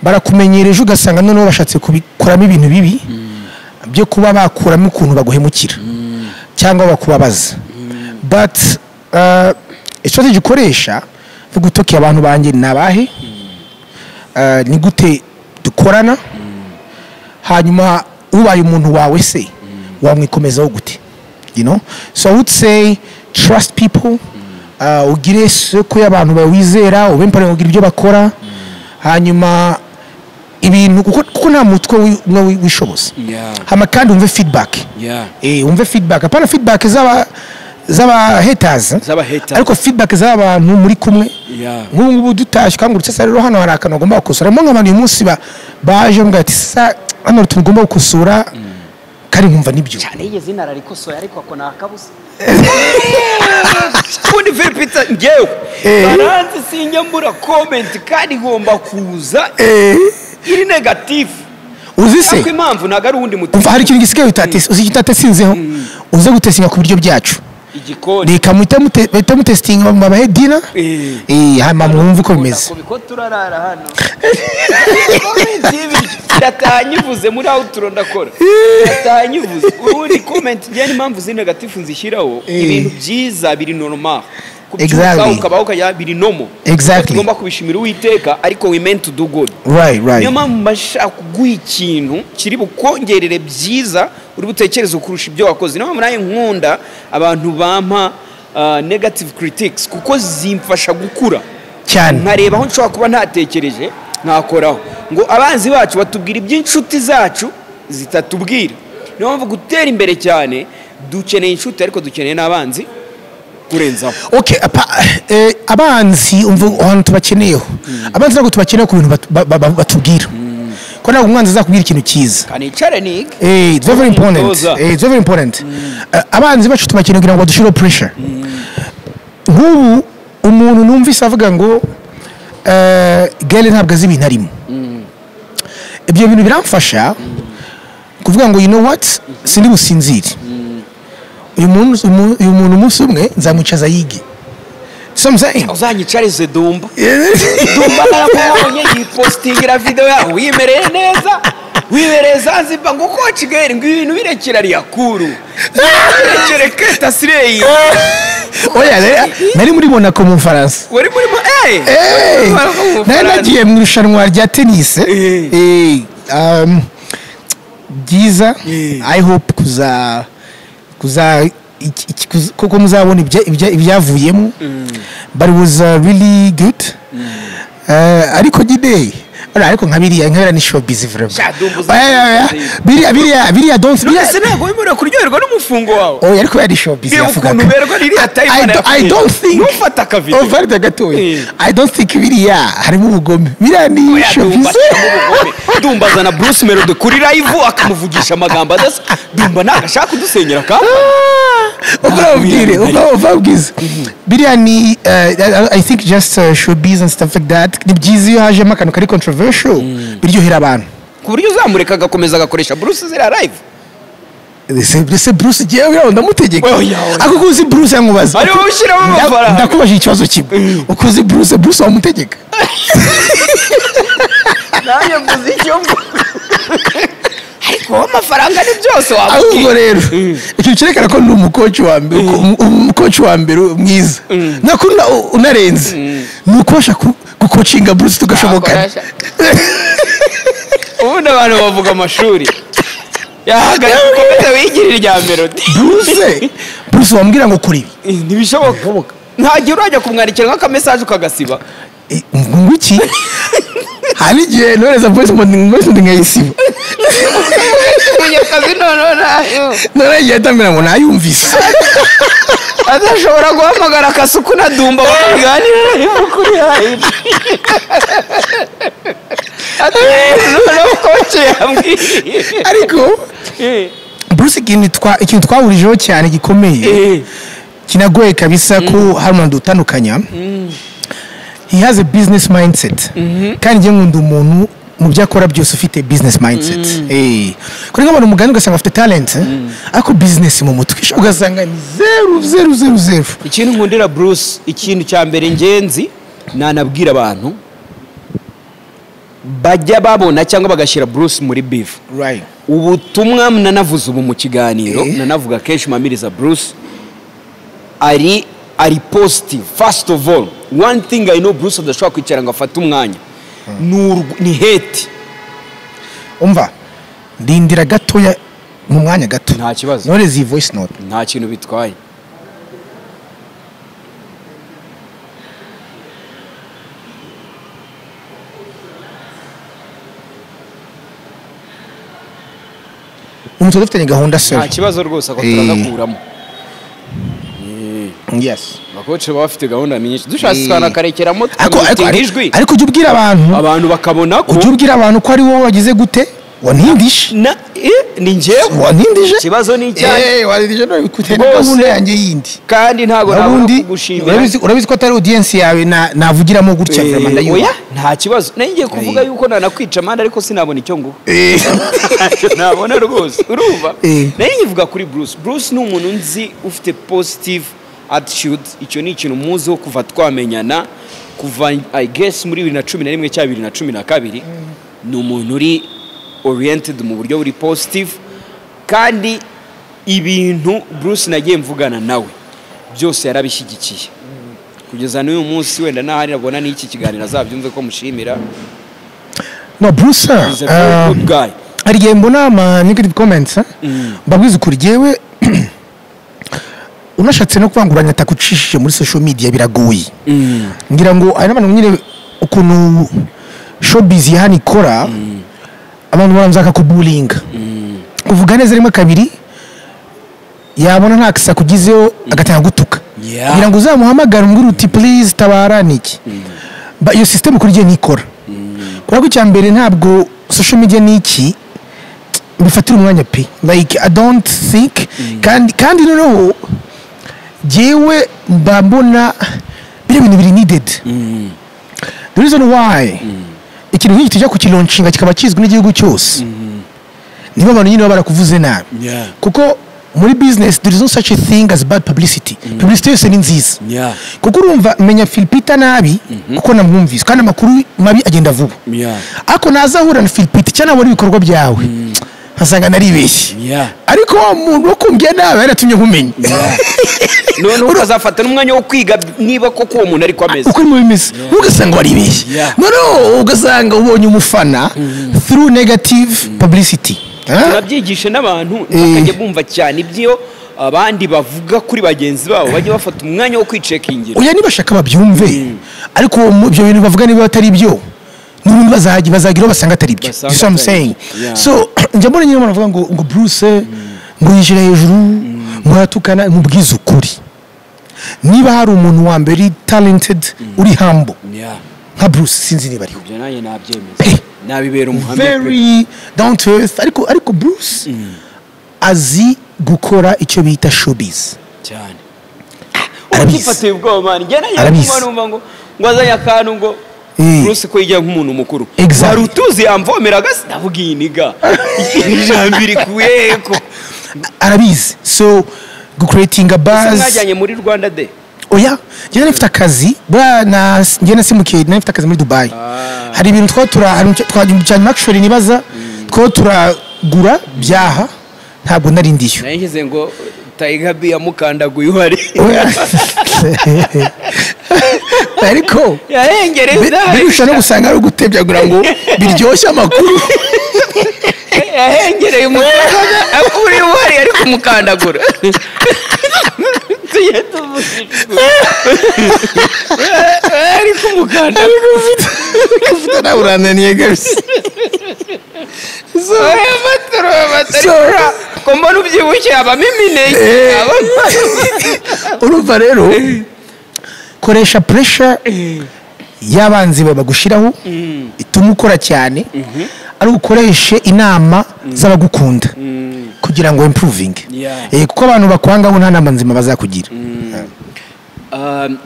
barakumenyereje ugasanga noneho bashatse kubikoramo ibintu bibi byo kuba bakuramo ukuntu baguhemukira cyangwa bakubabaza but uh, strategy ukoresha vuga utoki abantu banjye ni abahe uh, ni gute dukorana hanyuma ubaye umuntu wawe se wamwikomezaho gute you know so i would say trust people uh, ugire soko y'abantu bawizera ube mpamvu kugira ibyo bakora hanyuma ibintu kuko, kuko nta mutwe wi- umwe wi- wishoboza
Yeah.
hama kandi wumve feedback
Yeah.
eh, wumve feedback apana feedback z'aba z'aba haters
Z'aba haters.
ariko feedback z'abantu muri kumwe
Yeah.
nk'ubu ngubu dutashye ukangurutse se rero hano hari akantu bagomba gukosora harimo nk'abantu uyu munsi ba- baje mbwa ati sa hano hari utuntu ugomba gukosora kari nkumva nibyo
nigeze nararikosoye ariko ako ni akabuza ubundi filipita ngewe baranzi sinjya mbura komenti kandi igomba kuza iri negatifu
uzi se
ariko impamvu ntabwo ari uwundi muti
umva hari ikintu gisigaye utatesi uzi icyo utatesinzeho uze gutesinga ku biryo byacu
igikoni
reka muhita mute- muhite mutesitinga babahe dina
Eh.
Eh, hanyuma mwumve uko bimeze
kuko turarara hano komenti y'ibiryo irataha nyivuze muri awuturo ndakora irataha nyivuze ubundi komenti njyewe n'impamvu z'i negatifu nzishyiraho
Eh.
ibintu byiza biri normal kubyuka
Exactly.
ukabaho ukajya biri nomo
Exactly.
tugomba kubishimira uwiteka ariko we meant to do good
right right
niyo mpamvu mba nshaka kuguha ikintu kiri bukongerere byiza uri butekereze kurusha ibyo wakoze niyo mpamvu nawe nkunda abantu bampa ah, negative critics kuko zimfasha gukura
cyane
nkareba aho nshobora kuba ntatekereje nkakoraho ngo abanzi bacu batubwira iby'inshuti zacu zitatubwira niyo mpamvu gutera imbere cyane dukeneye inshuti ariko dukeneye n'abanzi kurenzaho
okay apa, eh, abanzi umva ahantu tubakeneyeho abanzi ntabwo tubakeneye ku bintu bat- ba- ba- batubwira ko ntabwo umwanzi azakubwira ikintu cyiza
kanicare niga
Eh, it's very important.
Toza.
Eh, it's very important. Eh, abanzi bacu tubakeneye kugira ngo badushireho pressure nk'ubu umuntu numvise avuga ngo eh, gare ntabwo azi ibintu arimo ibyo bintu biramfasha kuvuga ngo you know what sindi businzire uyu muntu umu- uyu muntu umunsi umwe nzamwicaza yige So I'm saying.
uzanyicarize dumba dumba naramubonye yipositingira videwo yawe wimereye neza wibereye zanzibar ngo uko kigali ngo ibintu birekera riyakuru birekere keta sireyi
Oya, rero, nari muri monako mu bufaransa
wari muri ma eee
Eh, nari nagiye mu irushanwa rya tenisi
Eh.
Eh, um, byiza
Eh.
i hope kuza kuza iki- iki- kuz- kuko muzabona ibya- ibya- ibyavuyemo but it was uh, really good Eh, ariko nyine ora, ariko nka biriya nka biriya ni showbiz vraiment.
Sha, dumbuza-
Oya, oya, oya. biriya biriya biriya don't biriya-
ese ntabwo wemerewe kuryoherwa n'umufungo wawe
oya ariko biriya ni showbiz
reba ukuntu
yavugaga.
uberwa ririya
I
tayimani
do- I don't think-
ntufate akavido
ovarida gatoya
Eh.
i don't think biriya harimo ubugome biriya ni showbiz
dumba azana bruce melode kuri live akamuvugisha amagambo adasa dumba ntabwo ashaka kudusenyera kandi
ubwabwire ubwabwize biriya ni uh, i think just uh, showbiz and stuff like that ni byiza iyo hajemo akantu kari controversial biryohera abantu
ku buryo uzamureka agakomeza agakoresha bruce ziriya live
Ese- ese bruce jyewe yawe ndamutegeka
Oya, oya.
ako ko uzi bruce yankubaza
ariwe ushyiramo
Nda-
amafaranga
ndakubajije ikibazo kimwe uko uzi bruce bruce wamutegeka
nanjye mvuze icyo mvuga ariko wowe amafaranga ni byose
ahubwo
wababwira
rero ikintu cyerekana ko ni umukoci wa mbere uko- um- umukoci wa mbere mwiza nako una- unarenze ni ukubasha ku- gukocinga bruce tugashobokana
Nakoresha. ubundi abantu bavuga amashuri yahagaze ukomeza wigirira irya melody
bruce bruce wambwira ngo kora ibi
Eh, ntibishoboka ntagihe urajya kumwandikira nk'akamesaje ukagasiba
Eh, ngo iki hari igihe nohereza voice mode voice mode nkayisiba
munyakazi noneho ntayo
noneho igihe yatambira ngo nayumvise
adashobora guhamagara akasuku na dumba bakaganira nayo kuri hahira noneho koce yambwiye
ariko
Eh,
bruce ikintu twa- ikintu twahurijeho cyane gikomeye
eh,
kinagoye kabisa ko hari umuntu dutandukanya he has a business mindset kandi njye nkunda umuntu mu byo akora byose ufite business mindset Eh. kuri nk'abantu mugani ugasanga afite talent eh, ariko business mu mutwe ugasanga ni zeru zeru zeru zeru
ikintu nkundira bruce ikintu cya mbere ngenzi nanabwira abantu bajya babona cyangwa bagashyira bruce muri bivu
right
ubutumwa nanavuze ubu mu kiganiro
Eh.
nanavuga kenshi mpamiriza bruce ari ari positive first of all one thing i know bruce adashobora kwicara ngo afate umwanya ni urw- ni hate
umva ndindira gatoya mu mwanya gato
nta kibazo
ntore izi voice note
nta kintu bitwaye
umutwe dufitanye gahunda
nta
seri
kibazo rwose ako
Eh.
turazakuramo
yes
abakoci baba bafite gahunda nyinshi dushatse
Eh.
twanakarekeramo
ariko ariko
tukamutinga ijwi
ariko ujya ubwira abantu
abantu bakabona ko
ujya ubwira abantu ko ari wowe wagize gute wanindishe
na eh, ni njyewe
wanindije
ikibazo ni icyanjye
Eh, wanindije none bikuteye na
Rwose.
gahunda yanjye yindi
kandi ntabwo nabona
ubundi
kugushimira
urabizi- urabizi ko atari audience yawe na- navugiramo gutya
Eh,
vraiment ndayumva.
oya, nta kibazo nenge kuvuga yuko nanakwica amande ariko sinabona icyo nguha
Eh.
Ntacyo nabona rwose urumva
Eh.
nari nkivuga kuri bruce bruce ni umuntu nzi ufite positive attitude icyo ni ikintu muziho kuva twamenyana kuva i guess muri bibiri na cumi na rimwe cyangwa bibiri na cumi na kabiri ni umuntu uri oriented mu buryo buri positive kandi ibintu bruce nagiye mvugana nawe byose yarabishyigikiye kugeza n'uyu munsi wenda n'ahari nabona n'iki kiganiro azabyumve ko mushimira
no bruce
He's a very good guy.
hari igihe mbona ama negative comments eh? mbabwiza ukuri jyewe unashatse no kuvanguranya ataka ucishije muri social media biragoye ngira ngo hari n'abantu nyine ukuntu showbiz ya hano ikora abantu baranza bakakuburinga kuvuga neza rimwe kabiri yabona nta kisaku ugizeho agatangira gutuka
Yeah.
kugira ngo uzamuhamagare umubwire uti please tabara ni iki Ba- iyo sisiteme kuri igihe ntikora kubera ko icya mbere ntabwo social media ni iki bifatira umwanya pe like i don't think kandi kandi noneho jyewe mba mbona biriya bintu biri needed the reason why ikintu nk'iki tujya kukironshinga kikaba kizwi n'igihugu cyose niba abantu nyine baba barakuvuze nabi
Yeah.
kuko muri business there is no such a thing as bad publicity publicity yose ni nziza
Yeah.
kuko urumva menya filipita nabi kuko namwumvise kandi amakuru mabi agenda vuba
Yeah.
ariko nazahura na filipita cyangwa nabona ibikorwa byawe nkasanga naribeshye
Yeah.
ariko wa muntu wo kumvya nawe yaratumye nkumenya
noneho ukazafata n'umwanya wo kwiga niba koko uwo muntu ariko ameze
uko bimwe bimeze ugasanga waribeshye
Yeah.
noneho ugasanga ubonye umufana through negative publicity Huh?
turabyigishe n'abantu bakajya bumva cyane ibyo abandi bavuga kuri bagenzi babo bajya bafata umwanya wo kwicekingira
oya nibashaka babyumve ariko mu- ibyo bintu bavuga niba atari byo n'ubundi bazagira bazagira aho basanga atari byo
Basanga
This is what I'm
atari
saying.
byo. Yeah.
so njya mbona nyine abantu bavuga ngo ngo bruce ngo yinjira hejuru ngo aratukana mubwize ukuri niba hari umuntu wa mbere uri talented uri humble nka bruce sinzi niba ariwe
ibyo nanjye nabyemeza
Pe.
nabibera umuhamya pe.
very down to earth ariko ariko bruce azi gukora icyo bita showbiz
cyane
Arabizi.
uramufatiye ubwoba mani njye nanjye
Arabizi.
nakumva numva ngo ngo azanye akantu ngo
Eh.
Bruce ko yigira nk'umuntu mukuru
Exactly.
wari utuzi yamvomeraga sinavuga iyi niga Iri jambo irikuye ko
arabizi so gucreatinga
Ese
buzz
mwajyanye muri rwanda de
oya njyewe nari mfite akazi buriya na njyewe nasimukiye nari mfite akazi muri dubayi hari ibintu twaba tura hari icyo- twa cyane makishori nibaza twaba turagura byaha ntabwo nari ndiyo
nashyize ngo tayiga bi yamukandaguye uhari
Oya. ariko bi-
yahengereza
birusha no gusanga ari ugutebyagura ngo biryoshye amakuru
yahengereye umukandagura akuri uhari ari kumukandagura tujye tuvuga ari kumukandagura
ufite nawe urananiye gabisi So- So-
ko mbona ubyibushye habamo imineke
Eh.
habamo
urumva rero koresha puresha y'abanzi babagushyiraho ituma ukora cyane ari ukoreshe inama z'abagukunda kugira ngo impuruvinge
Yeah.
Eh, kuko abantu bakwangaho nta nama nzima bazakugira
Um,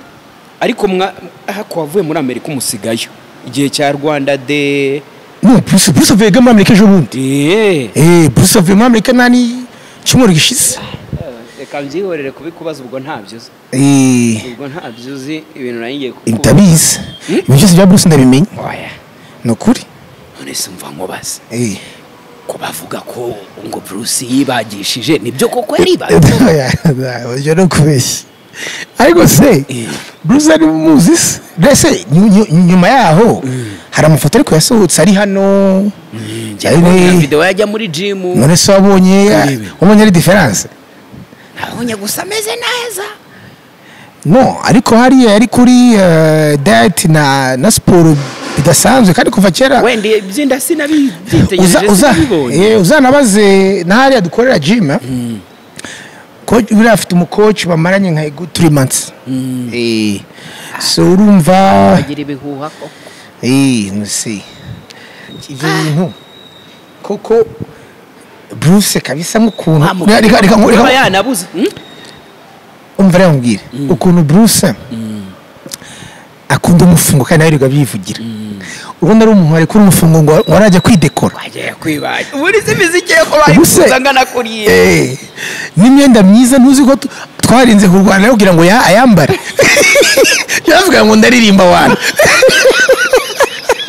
ariko mwa hako wavuye muri amerika umusigayo igihe cya rwanda de
no bruce bruce avuye muri amerika ejo bundi
Eh.
Eh, bruce avuye muri amerika nani cyumweru gishize
reka mbyihorere kubikubaza ubwo ntabyo uzi
Eh,
ubwo ntabyo uzi ibintu nari ngiye kukubaza
ndabizi ibyo byose bya bruce ndabimenya
oya
ni ukuri
none se mva nkubaze
Eh.
ko bavuga ko ngo bruce yibagishije nibyo koko yaribaga
ibyo ni ukubeshya ariko se bruce ari muzi se mbese nyu- nyu- nyuma yaho hari amafoto ariko yasohotse ari hano
njya kubona video yajya muri jimu
none se wabonye
Urebe.
wabonye ari diferanse
nabonye gusa ameze neza
no ariko hariya yari kuri eh, diet na na siporo bidasanzwe kandi kuva kera
wenda byinda
uza
sinabyitegereje
uza
sinabibonye
eh, uzanabaze na hariya dukorera gym coach buriya afite umukoci bamaranye nka ego three months Eh, so urumva
agira ibihuha koko
eh musi ibyo bintu koko Bruce kabisa nk'ukuntu Reka- reka- reka- reka-
kuba yanabuze Hmm?
umva rero nkubwire ukuntu Bruce akunda umufungo kandi nawe yirirwa abyivugira ubundi ari umuntu warekura umufungo ngo ngo arajya kwidekora
agiye kwibaza buri si miziki yo kuba
Ubuse-
yifuza angana kuriye
Eh, n'imyenda myiza ntuzi ko tu- twarinze kurwana yo kugira ngo ya- ayambare yavuga ngo ndaririmba wana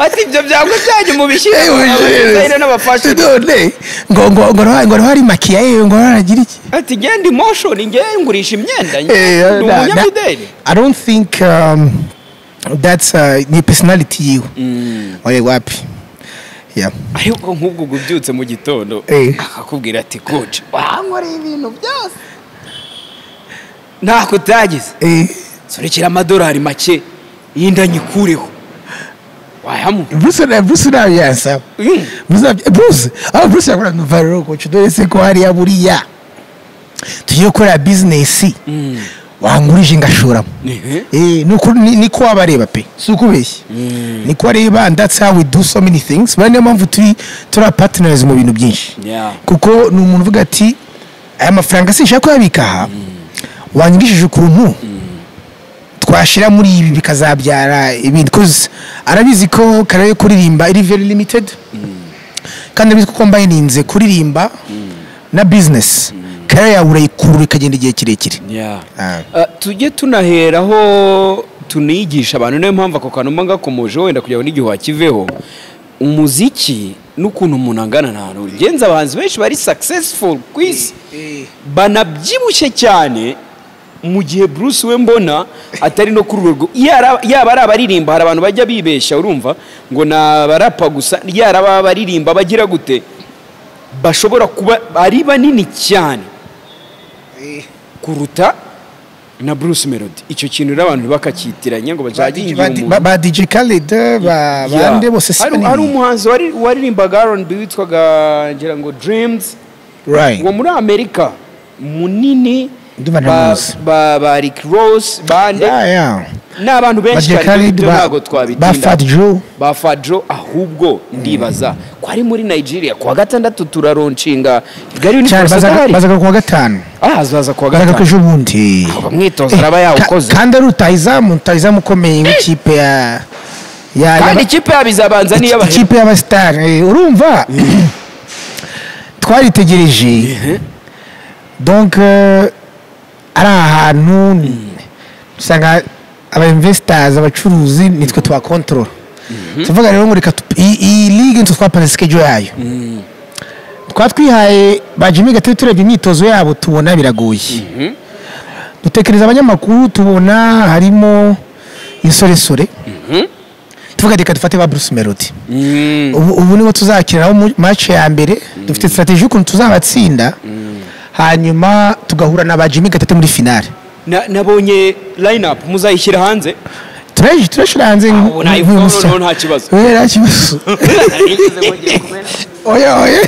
ati ibyo byango byanyu mubishyire
Eh, ubijeje.
abazayire n'abafashe
none ngo ngo ngo naho- ngo naho hari makiya yewe ngo naho aragira iki
ati ngende motion ngewe ngurisha imyenda njye
Eh,
ndi
na-
umunyamideli
na- I don't think um, that's uh, ni personality yiwe oye wapi yeah
ariko nk'ubwo ubwo ubyutse mu gitondo
Eh.
akakubwira ati koci wankoreye ibintu byose ntako utagize
eh
surekera amadolari make yinda nyikureho wayamuha
Bruce na Bruce na yansa.
Mm.
Bruce na- Bruce. Ah Bruce yakora no viral coach dore se ko hari yaburiya. Tugiye gukora business. Wangurije ngashoramo.
Ehe.
Eh nuko ni- niko wabareba pe. Sukubeshye. Niko areba and that's how we do so many things. Bane mpamvu turi turi partners mu bintu byinshi.
Yeah.
Kuko ni umuntu uvuga ati aya mafaranga sinshaka kuyabika aha. Wanyigishije ukuntu twashyira muri ibi bikazabyara ibindi kuzi arabizi ko kare yo kuririmba iri very limited kandi arabizi ko mbayininze kuririmba na business kare yawe urayikurura ikagenda igihe kirekire Ah.
Ah, tujye tunaheraho tunigisha abantu niyo mpamvu ako kantu mba gakomoje wenda kugira ngo n'igihe wakiveho umuziki n'ukuntu umuntu angana nta hantu ugenza abahanzi benshi bari successful ku isi banabyibushye cyane mu gihe Bruce we mbona atari no kuri urwo rwo- yara- yaba ari abaririmba hari abantu bajya bibeshya urumva ngo ni abarapa gusa yari abaririmba bagira gute bashobora kuba ari banini cyane kuruta na Bruce Melody icyo kintu rero abantu bakacyitiranya ngo
Ba
bajye
DJ- ba- ba ba DJ Khaled ba bande bose si
hari
banini
umuhanzi wari- waririmbaga R&B witwaga ngira ngo Dreams
right
uwo muri Amerika munini
Ndumva
ba,
ntamuzi.
ba, ba Rick Ross bande
yeah yeah
n'abantu
ba
benshi
DJ
cyane
Khaled
ibyo
ba
ntabwo twabitinda
ba Fat Joe
ba Fadjo ahubwo ndibaza ko ari muri Nigeria kuwa gatandatu turaronshinga Kigali
cyane
Universe
bazaga
adahari
bazaga kuwa gatanu
ah azaza kuwa
bazaga ko
gatanu
ejo bundi
umwitozo araba yawukoze
Ka- kandi ari rutahizamu rutahizamu ukomeye w'ikipe ya ya- ya
kandi ikipe yabo izabanza niyo bahera
ikipe y'abasitari eh, urumva twaritegereje donc eh, ari ahantu usanga abainvestors abacuruzi nitwe twakontorora tuvuga rero ngo reka tu- iyi- iyi ligue nitwe twapanze sikejo yayo twatwihaye ba jimmy gatebe turebye imyitozo yabo tubona biragoye dutekereza abanyamakuru tubona harimo insoresore tuvuga reka dufate ba bruce melody ubu ubu nibo tuzakiniraho mu- match ya mbere dufite strategy y'ukuntu tuzabatsinda hanyuma tugahura na ba jimmy gatete muri finale
Na- nabonye line up muzayishyira hanze
turaje turashira hanze nk-
ubu nayo
nk'uyu
noneho
musya-
nta kibazo.
Eh, nta kibazo oya oya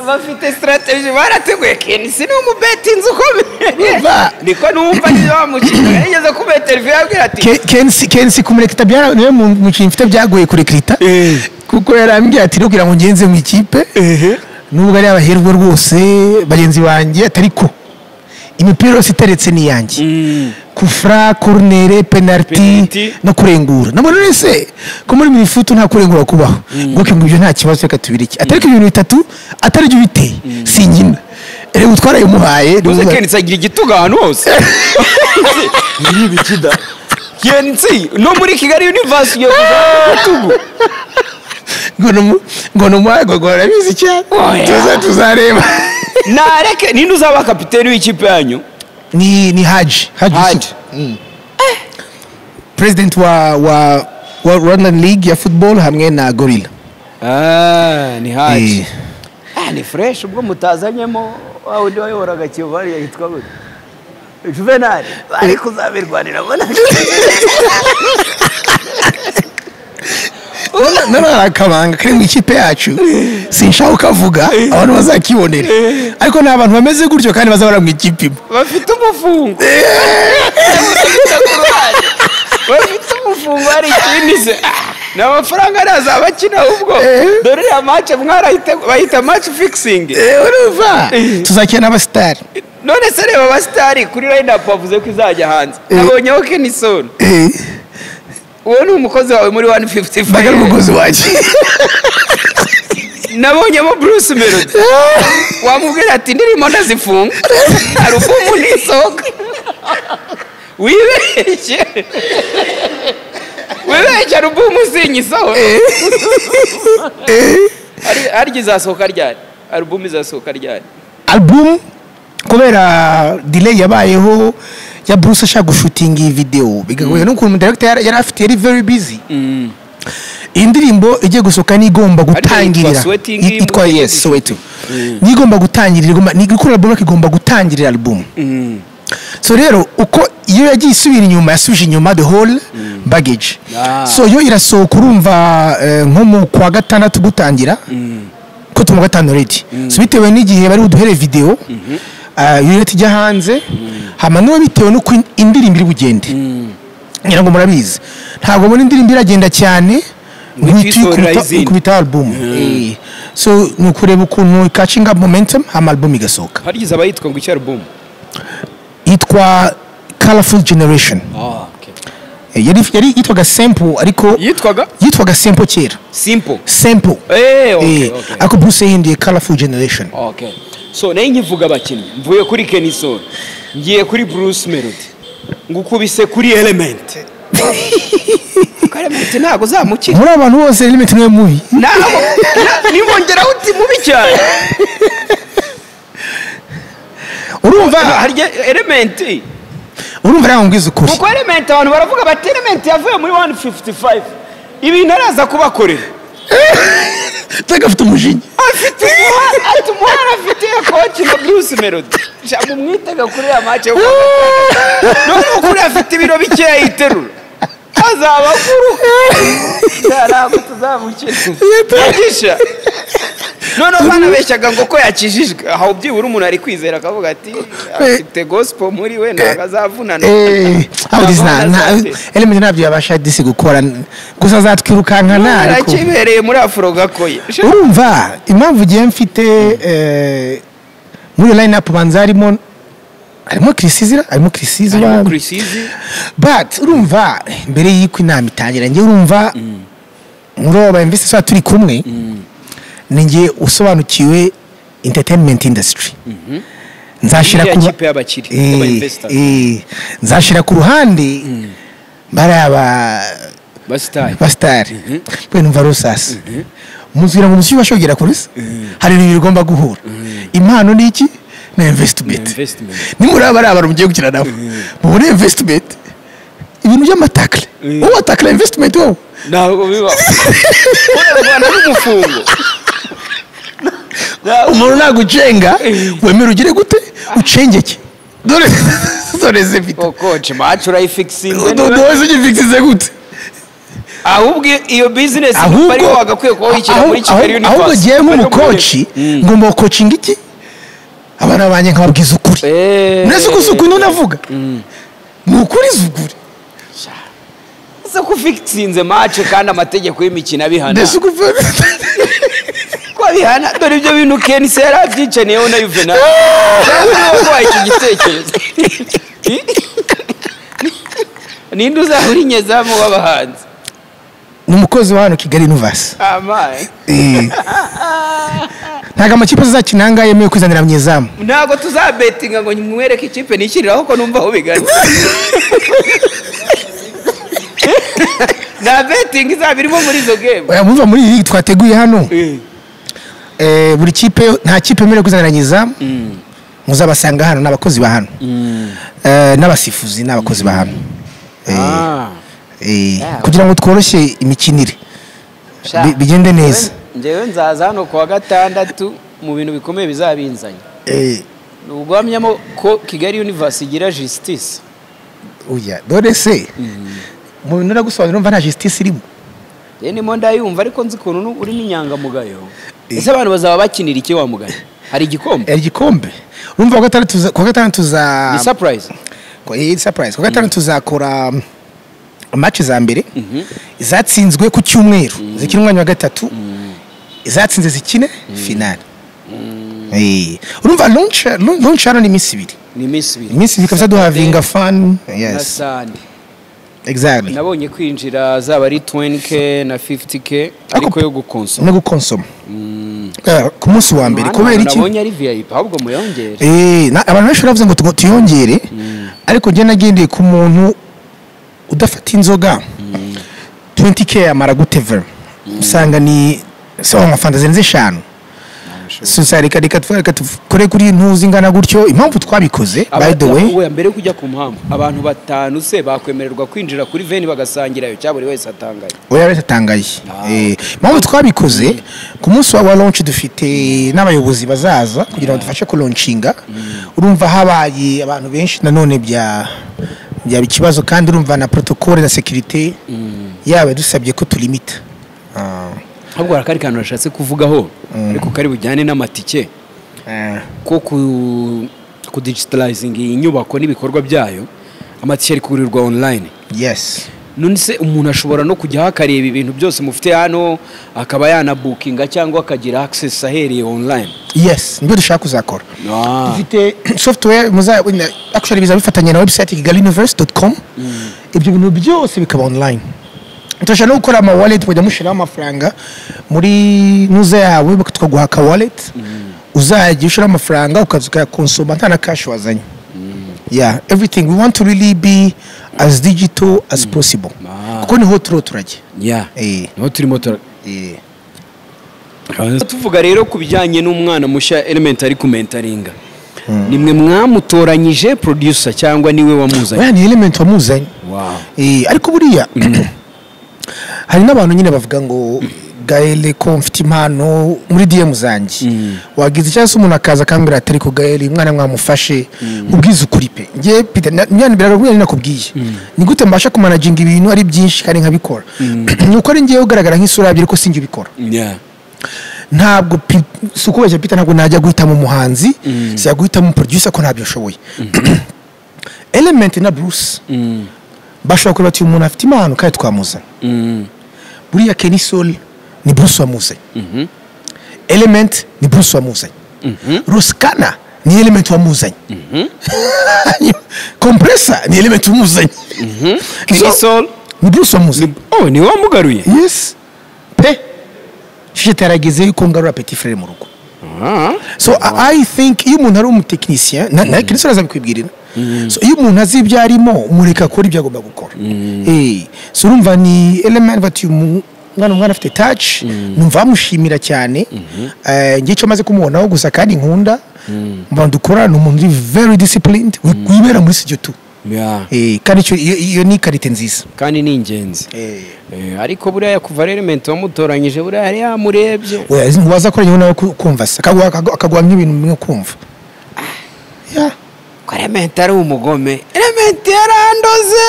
bafite strategy barateguye kenisi ni umubeta inzu ukomeye
Urumva?
niko numva niba bamukina yageze ku metero abwira ati
Ke- kensi kensi kumurekita byara niwe mu- mukinnyi mfite byagoye kurekita
Eh.
kuko yarambwiye ati rero kugira ngo ngenze mu ikipe nubwo ari abaherwe rwose bagenzi banjye atariko imipira yose iteretse ni iyanjye kufra korunere penaliti
Penaliti.
no kurengura nabona wese ko muri mirifutu nta kurengura kubaho ngoke ngo ibyo nta kibazo reka tubireke atariko ibintu bitatu atari byo biteye singina reba utwaraye umuhaye
uze
niwe-
kenisi agira igitugu ahantu hose nk'iyi bikida kenisi no muri kigali universe iyo igitugu
ngo numu- ngo numuhagogora arabizi cyane
Oya.
tuza tuzareba
nareke ninde uzaba kapiteni w'ikipe yanyu
ni ni haji haji,
Haji.
Yusuf. Mm. president wa wa wa rwandan league ya football hamwe na gorilla
Ah, ni haji
Eh.
Ah, ni fresh ubwo mutazanyemo wa undi wayoboraga kiyovu hariya yitwa gute juvenali bari kuzabirwanira mbona
none akabanga kari mu ikipe yacu sinshaka ukavuga abantu bazakibonera ariko ni abantu bameze gutyo kandi bazabara mu ikipe imwe
bafite umufungo Bamukubita ku ruhande. bafite umufungo hari ikindi se Ah, ni amafaranga araza abakina ubwo dore iriya mace mwarayitegu- bayita mace fikisingi
urumva tuzakina n'abasitari
none se reba abasitari kuri rayinapu bavuze ko izajya hanze nabonyeho kenisoni uwo ni umukozi wawe muri wani fifuti
mbaga ari umugozi wanjye
nabonyemo bruce melody wamubwira ati ndirimo ndazifunga hari ubwo umuntu isohoka wibeshye wibeshye hari ubwo umuzinyi isohoka Hari- harya izasohoka ryari alubumu izasohoka ryari
album kubera delay yabayeho ya bruce ashaka gushutinga iyi video bigahuye n'ukuntu umudirekita yari yari afite yari very busy iyi ndirimbo igiye gusohoka n'igomba
yitwa
gutangirira
Sweating
Yit- yitwa
Imbuto.
yes soweto n'igomba gutangirira igomba ni gukora album ariko igomba gutangirira album so rero uko iyo yagiye isubira inyuma yasubije inyuma the whole baggage
Ah.
so yo irasohoka urumva eh, nko mu kwa gatandatu gutangira ko tuma gatanu already so bitewe n'igihe bari buduhere video ah, iyo leta ijya hanze hama n'uwo bitewe n'uko in- indirimbo iri bugende ngira ngo murabizi ntabwo mbona indirimbo iragenda cyane
Ngo
ngo
ihite isohorera
ikubita-
izindi.
ikubita album Eh. so ni ukureba ukuntu catching up momentum hama album igasohoka
harya izaba yitwa ngo icyo alubumu
yitwa colorful generation Eh, yari yari yitwaga sample ariko
yitwaga
yitwaga sample kera
simpo
sample
Eh, okay,
Eh,
okay.
ariko bruce yahinduye colorful generation
okay so nayo nkivuga abakinnyi mvuye kuri kenisoni ngiye kuri bruce melody ngukubise kuri elementi kuko elementi ntabwo uzamukira
muri abantu bose limit niwe mubi
ntabwo na- nibongeraho uti mubi cyane
urumva
harya elementi
urumva ntabwo mbwiza ukuri
kuko elementi abantu baravuga bati elementi yavuye muri 155 ibintu araza kubakorera
tagafite umujinya
afite umuhara ati umuhara afite koci na bruce melody jambo umwitega kuri ya mace none ukuri afite ibiro bikeya yiterura azaba kuru ntabwo tuzamukira yagisha none banabeshyaga ngo ko yakijijwe aho byibura umuntu ari kwizera akavuga ati afite gospel muri we ntabwo azavunana
aho dizi nta nta
Ntabwo
element ntabyo yabasha disi gukora gusa azatwirukankana ariko
arakibereye muri afuro gakoye
urumva impamvu ugiye mfite eh, muri iyo line up banza harimo harimo kirisizira harimo kirisizira
kurisizi
but urumva mbere y'uko inama itangira njye urumva muri abo baimvesi tuba turi kumwe ni njye usobanukiwe entertainment industry nzashyira
iriya
ku
kipe y'abakiri y'aba-investors.
eh, nzashyira ku ruhande bariya ba
basitari
basitari bwe numva rusasi muzwira ngo umushyushyu bashogera kuri se hari ibintu bigomba guhura impano ni iki ni
Ni
investment
investment.
nimuri aba ari abantu mugiye gukina nabo mubone investment ibintu by'amatakle
Mm.
wowe watakla investment wowe
ntabwo bibaho urarwana n'umufungo
umuntu nagucenga wemera ugire gute ucengeke dore dore zifite
kokoci macu urayifikisinga
doze ugifikisize gute
ahubwo iyo bizinesi niba ariyo wagakwiye kuba wishyira muri
aho-
kigali
aho- ahubwo
yunivasiti
ngewe nk'umukoci ngomba gukocinga iki abana banjye nkababwiza ukuri nese uko si ukuri navuga ni ukuri si ukuri
ese ko ufikisinze mace kandi amategeko y'imikino abihana
nese uko
ko abihana dore ibyo bintu kenisi yari abyicaniyeho na yuvenali urabona ko iki gitekerezo ninde uzaba uri nyezamu w'abahanzi
ni umukozi wa hano kigali univasi
amaye
ntabwo amakipe azakina ahangaha yemewe kwizanira abanyezamu
ntabwo tuzabetinga ngo mwereke ikipe nishyiriraho ko numva aho bigana nta betingi izaba irimo muri izo gemu
oya muva muri iyi twateguye hano eh, buri kipe nta kipe yemerewe kuzanira nyezamu muzabasanga hano ni abakozi ba hano Eh, n'abasifuzi ni abakozi ba hano Eh,
Ah,
eh,
yeah.
kugira ngo tworoshye imikinire
sha.
bi- bigende neza.
njyewe nzaza hano kuwa gatandatu mu bintu bikomeye bizabinzanye
Eh,
ni uguhamyamo ko kigali universe igira justice
oya dore se mu bintu uragusobanurira umva nta justice irimo
rero nimo ndayumva ariko nzi ukuntu nu- uri n'inyangamugayo
Eh.
ese abantu bazaba bakinira iki wa mugayo hari igikombe
Eh, igikombe urumva kuwa gatandatu tuza- kuwa gatandatu tuza
ni surprise
Ko- eh, surprise kuwa gatandatu tuzakora um, match za mbere zatsinzwe ku cyumweru zikina umwanya wa gatatu zatsinze zikine finale Eh, urumva launch launch hano ni iminsi ibiri
ni iminsi ibiri
iminsi ibiri kabisa duhavinga fan
na
yes
sande
exactly
nabonye kwinjira zaba ari 20k na 50k ariko yo gukonsoma
no gukonsoma Eh, ku munsi wa mbere kubera iki
nabonye ari vip ahubwo muyongere
Eh, na- abantu benshi baravuze ngo tugo- tuyongere ariko njye nagendeye ku muntu udafata inzoga 20k amara gutevera usanga ni se amafanta zirenze eshanu Susa, reka reka tu- reka dukore kuri ntuzi ingana gutyo impamvu twabikoze by the way
Abatahuwe, mbere yo kujya ku muhango abantu batanu se bakwemererwa kwinjira kuri veni bagasangirayo cyangwa buri wese atangaye
oya leta atangaye Eh, impamvu twabikoze ku munsi wa- wa launch dufite n'abayobozi bazaza kugira ngo dufashe kulonshinga urumva habaye abantu benshi nanone bya byaba ikibazo kandi urumva na protocole na securite yaba dusabye ko tulimita Ah,
ahubwo hari akandi kantu nashatse kuvugaho ariko kari bujyane n'amatike
eh,
ko ku- kudigitalizinga iyi nyubako n'ibikorwa byayo amatike ari kugurirwa online
yes
none se umuntu ashobora no kujyaho akareba ibintu byose mufite hano akaba yanabukinga cyangwa akagira access ahereye online
yes nibyo dushaka kuzakora dufite software muza wenda- actually biza bifatanye na website kigaliuniverse.com ibyo bintu byose bikaba online turashaka no gukora ama wallet kujya mushyiraho amafaranga muri nuza yawe tukaguha aka wallet uzajya ushyiraho amafaranga ukaza ukayakonsoma nta na cash wazanye yeah everything we want to really be as digital as possible
Ah.
kuko niho turiho turajya
ya
Eh.
niho turimo tura
Eh.
tuvuga rero ku bijyanye n'umwana mushya elementary kumentaringa nimwe mwamutoranyije producer cyangwa niwe wamuzanye
Oya, ni element wamuzanye
Wow.
Eh, ariko buriya hari n'abantu nyine bavuga ngo gaele ko mfite impano muri diyemu zanjye wagize icyaka se umuntu akaza akambwira ati ariko gaele umwana mwamufashe nkubwize ukuri pe njye Peter, na- mwana biragaragara ko nakubwiye ni gute mbasha kumanaginga ibintu ari byinshi kandi nkabikora ni uko ari ngewe ugaragara nk'isura yabyo ariko sinjye ubikora
Yeah.
ntabwo pi- si ukubeshya pita ntabwo najya guhitamo umuhanzi si guhitamo umuproducer ko ntabyo ashoboye element na bruce bashobora kureba ati uyu muntu afite impano kandi twamuzana
Mm.
buriya kenny sol ni bruce wamuzanye element ni bruce wamuzanye ruskana ni element wamuzanye compressor ni element wamuzanye
King
So,
Sol
ni bruce wamuzanye
oh ni wamugaruye
yes pe shishita yarageze yuko ngarura petit frere mu rugo
Ah.
so I- i think iyo umuntu ari umutekinisiyeni nawe kenshi arazabikwibwirira so iyo umuntu azi ibyo arimo umureka akora ibyo agomba gukora Eh, so urumva ni element bati uyu mwana umwana afite taci numva bamushimira cyane Eh, njye icyo maze kumubonaho gusa kandi nkunda mu bantu dukora ni umuntu uri very disciplined wi- wibera muri studio tu
Yeah.
Eh, kandi icyo- iyo iyo ni karite nziza
kandi ni ingenzi Eh, ariko buriya kuva element wamutoranyije buriya yari yamurebye
Oya, izi ntiwaza akora nawe kumva se akaguha akagu- akaguha nk'ibintu bimwe ukumva Yeah.
ko element ari umugome element yarandoze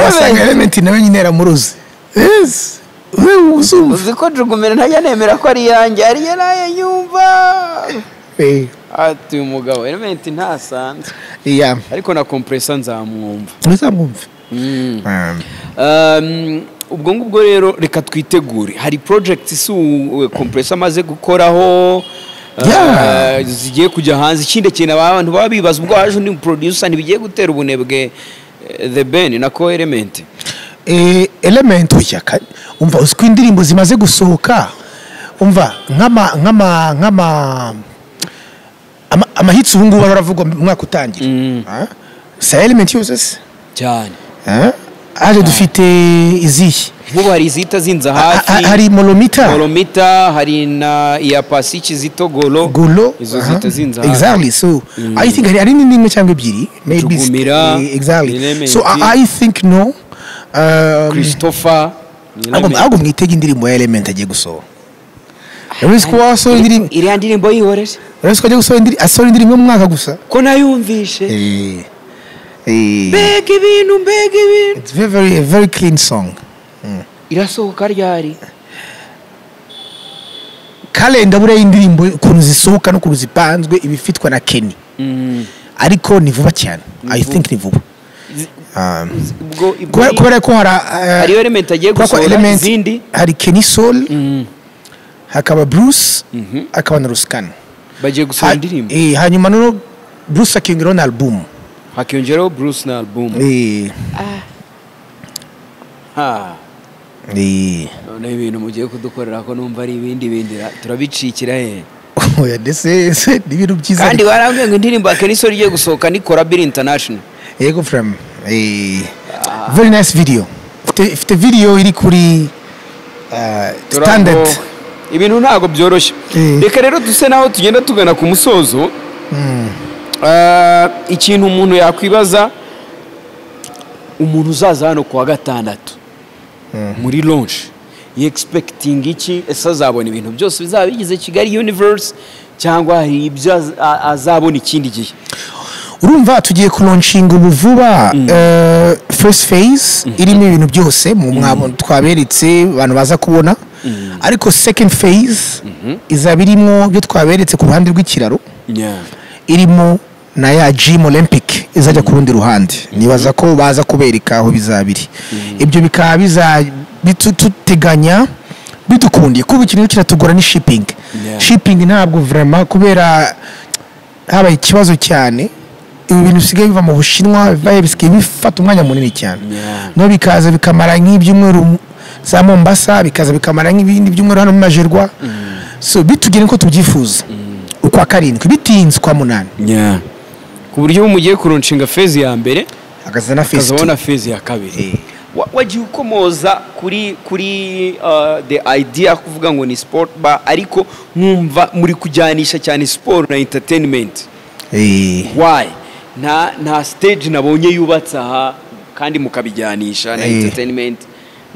wasanga elementi nawe nyine yaramuruzi yes we uzumva
uzi ko jugumere ntajya nemera ko ari iyanjye ari yo nayo nyumva
Eh,
ati uyu mugabo element ntasanzwe
iya
ariko na compressor nzamwumva
uzamwumva
Um, ubwo ngubwo rero reka twitegure hari project si uwe compressor amaze gukoraho uh,
Yeah.
zigiye kujya hanze ikindi kintu abantu baba bibaza ubwo haje undi producer ntibigiye gutera ubunebwe eh, the ben na co element
Eh, element uya ka- umva uzi ko indirimbo zimaze gusohoka umva nk'ama nk'ama nk'ama ama- amahitsi ubu ngubu aravuga mu mwaka utangira Ah? si aya element yose se
cyane
Ah? haje dufite izihe
nk'ubu hari izihita zinza
Ha- ha-
hafi
hari molomita
goromita hari na iya pasiki zito golo
golo
izo
aha.
zihita zinza hafi
exactly so i think hari hari n'indi imwe cyangwa ebyiri maybe it's-
Jugumira,
eh, exactly
Elementi.
so i, I think no um,
christopher
ahubwo ahubwo mwitege indirimbo ya element agiye gusohora urabizi ko wasohora indirimbo
iriya ndirimbo yihorere
urabizi ko agiye gusohora indirimbo asohora indirimbo mu mwaka gusa
ko nayumvishe
eh eh
mbega ibintu mbega ibintu
it's very very a very clean song
irasohoka ryari
kalenda buriya y'indirimbo ukuntu zisohoka n'ukuntu zipanzwe iba ifitwa na kenny ariko ni vuba cyane i think ni vuba Um,
ubwo ibwo
kubera
ni-
kubera ko hari uh,
hariyo element agiye
kubera ko
gusohora
Element,
izindi
hari kenny soul hakaba bruce hakaba na ruskan
bagiye gusohora indirimbo
eh, hanyuma noneho bruce akiyongeraho na album
hakiyongeraho bruce na album
Eh,
ha
eh.
noneho ibintu mugiye kudukorera ko numva ari ibindi bindi ra- turabicikira he
oya ndetse se ni ibintu byiza
kandi barambwiye ngo indirimbo ya keniso rigiye gusohoka ni korabiri international
yego from eh, very nice video ifite ifite video iri kuri uh, standard
Turabwo- ibintu ntabwo byoroshye
Mm.
reka rero duse naho tugenda tugana ku musozo Ah, ikintu umuntu yakwibaza umuntu uzaza hano ku wa gatandatu muri lonshi yegispekitinga iki ese azabona ibintu byose bizaba bigize kigali universe cyangwa hari ibyo az- a- azabona ikindi gihe
urumva tugiye kuronshinga ubu vuba eh, first phase irimo ibintu byose mu mwabo twaberetse abantu baza kubona ariko second phase izaba irimo ibyo twaberetse ku ruhande rw'ikiraro irimo na ya gym olympic izajya ku rundi ruhande nibaza ko baza kubereka aho bizabiri ibyo bikaba biza bitu- tuteganya bidukundiye kuba ikintu kiratugora ni shipping
Yeah.
shipping ntabwo vrema kubera habaye ikibazo cyane ibi bintu bisigaye biva mu bushinwa bivayo bisigaye bifata umwanya munini cyane
Yeah.
no bikaza bikamara nk'ibyumweru za mombasa bikaza bikamara nk'ibindi byumweru hano mu majerwa so bitugere uko tubyifuza ukwa karindwi bitinze ukwa munani
ku buryo ubu mugiye kuronshinga fezi ya mbere
hakaza na fesi
ukazabona fezi ya kabiri Wa- wagiye ukomoza kuri kuri uh, the idea kuvuga ngo ni sport bar ariko nkumva muri kujyanisha cyane siporo na entertainment why nta nta stage nabonye yubatse aha kandi mukabijyanisha na
Eh.
entertainment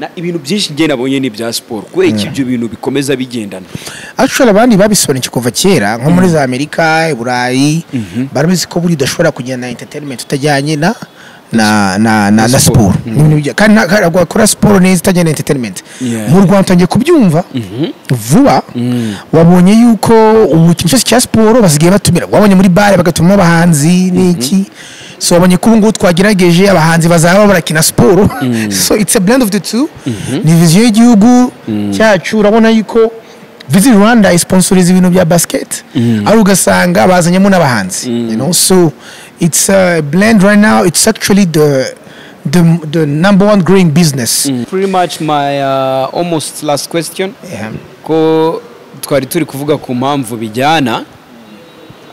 na ibintu byinshi njye nabonye ni ibya siporo kubera iki ibyo bintu bikomeza bigendana
actually abandi babisobanukiwe kuva kera nko muri za amerika i burayi barabizi ko buriya udashobora kugenda na entertainment utajyanye na na na na, na
siporo.
siporo Ni ibintu bijya- kandi nta- ntabwo wakora siporo neza utajyanye na entertainment
Yeah.
mu rwanda utangiye kubyumva vuba wabonye yuko ubu ikintu cyose cya siporo basigaye batumira wabonye muri bare bagatumamo abahanzi n'iki so wabonye ko ubu ngubu twagerageje abahanzi bazaba barakina siporo so it's a blend of the two ni viziyo y'igihugu cyacu urabona yuko visit rwanda isponsoriza ibintu bya basket ari ugasanga bazanyemo n'abahanzi you know so it's a blend right now it's actually the the, the number one growing business
pretty much my uh, almost last question
Yeah.
ko twari turi kuvuga ku mpamvu bijyana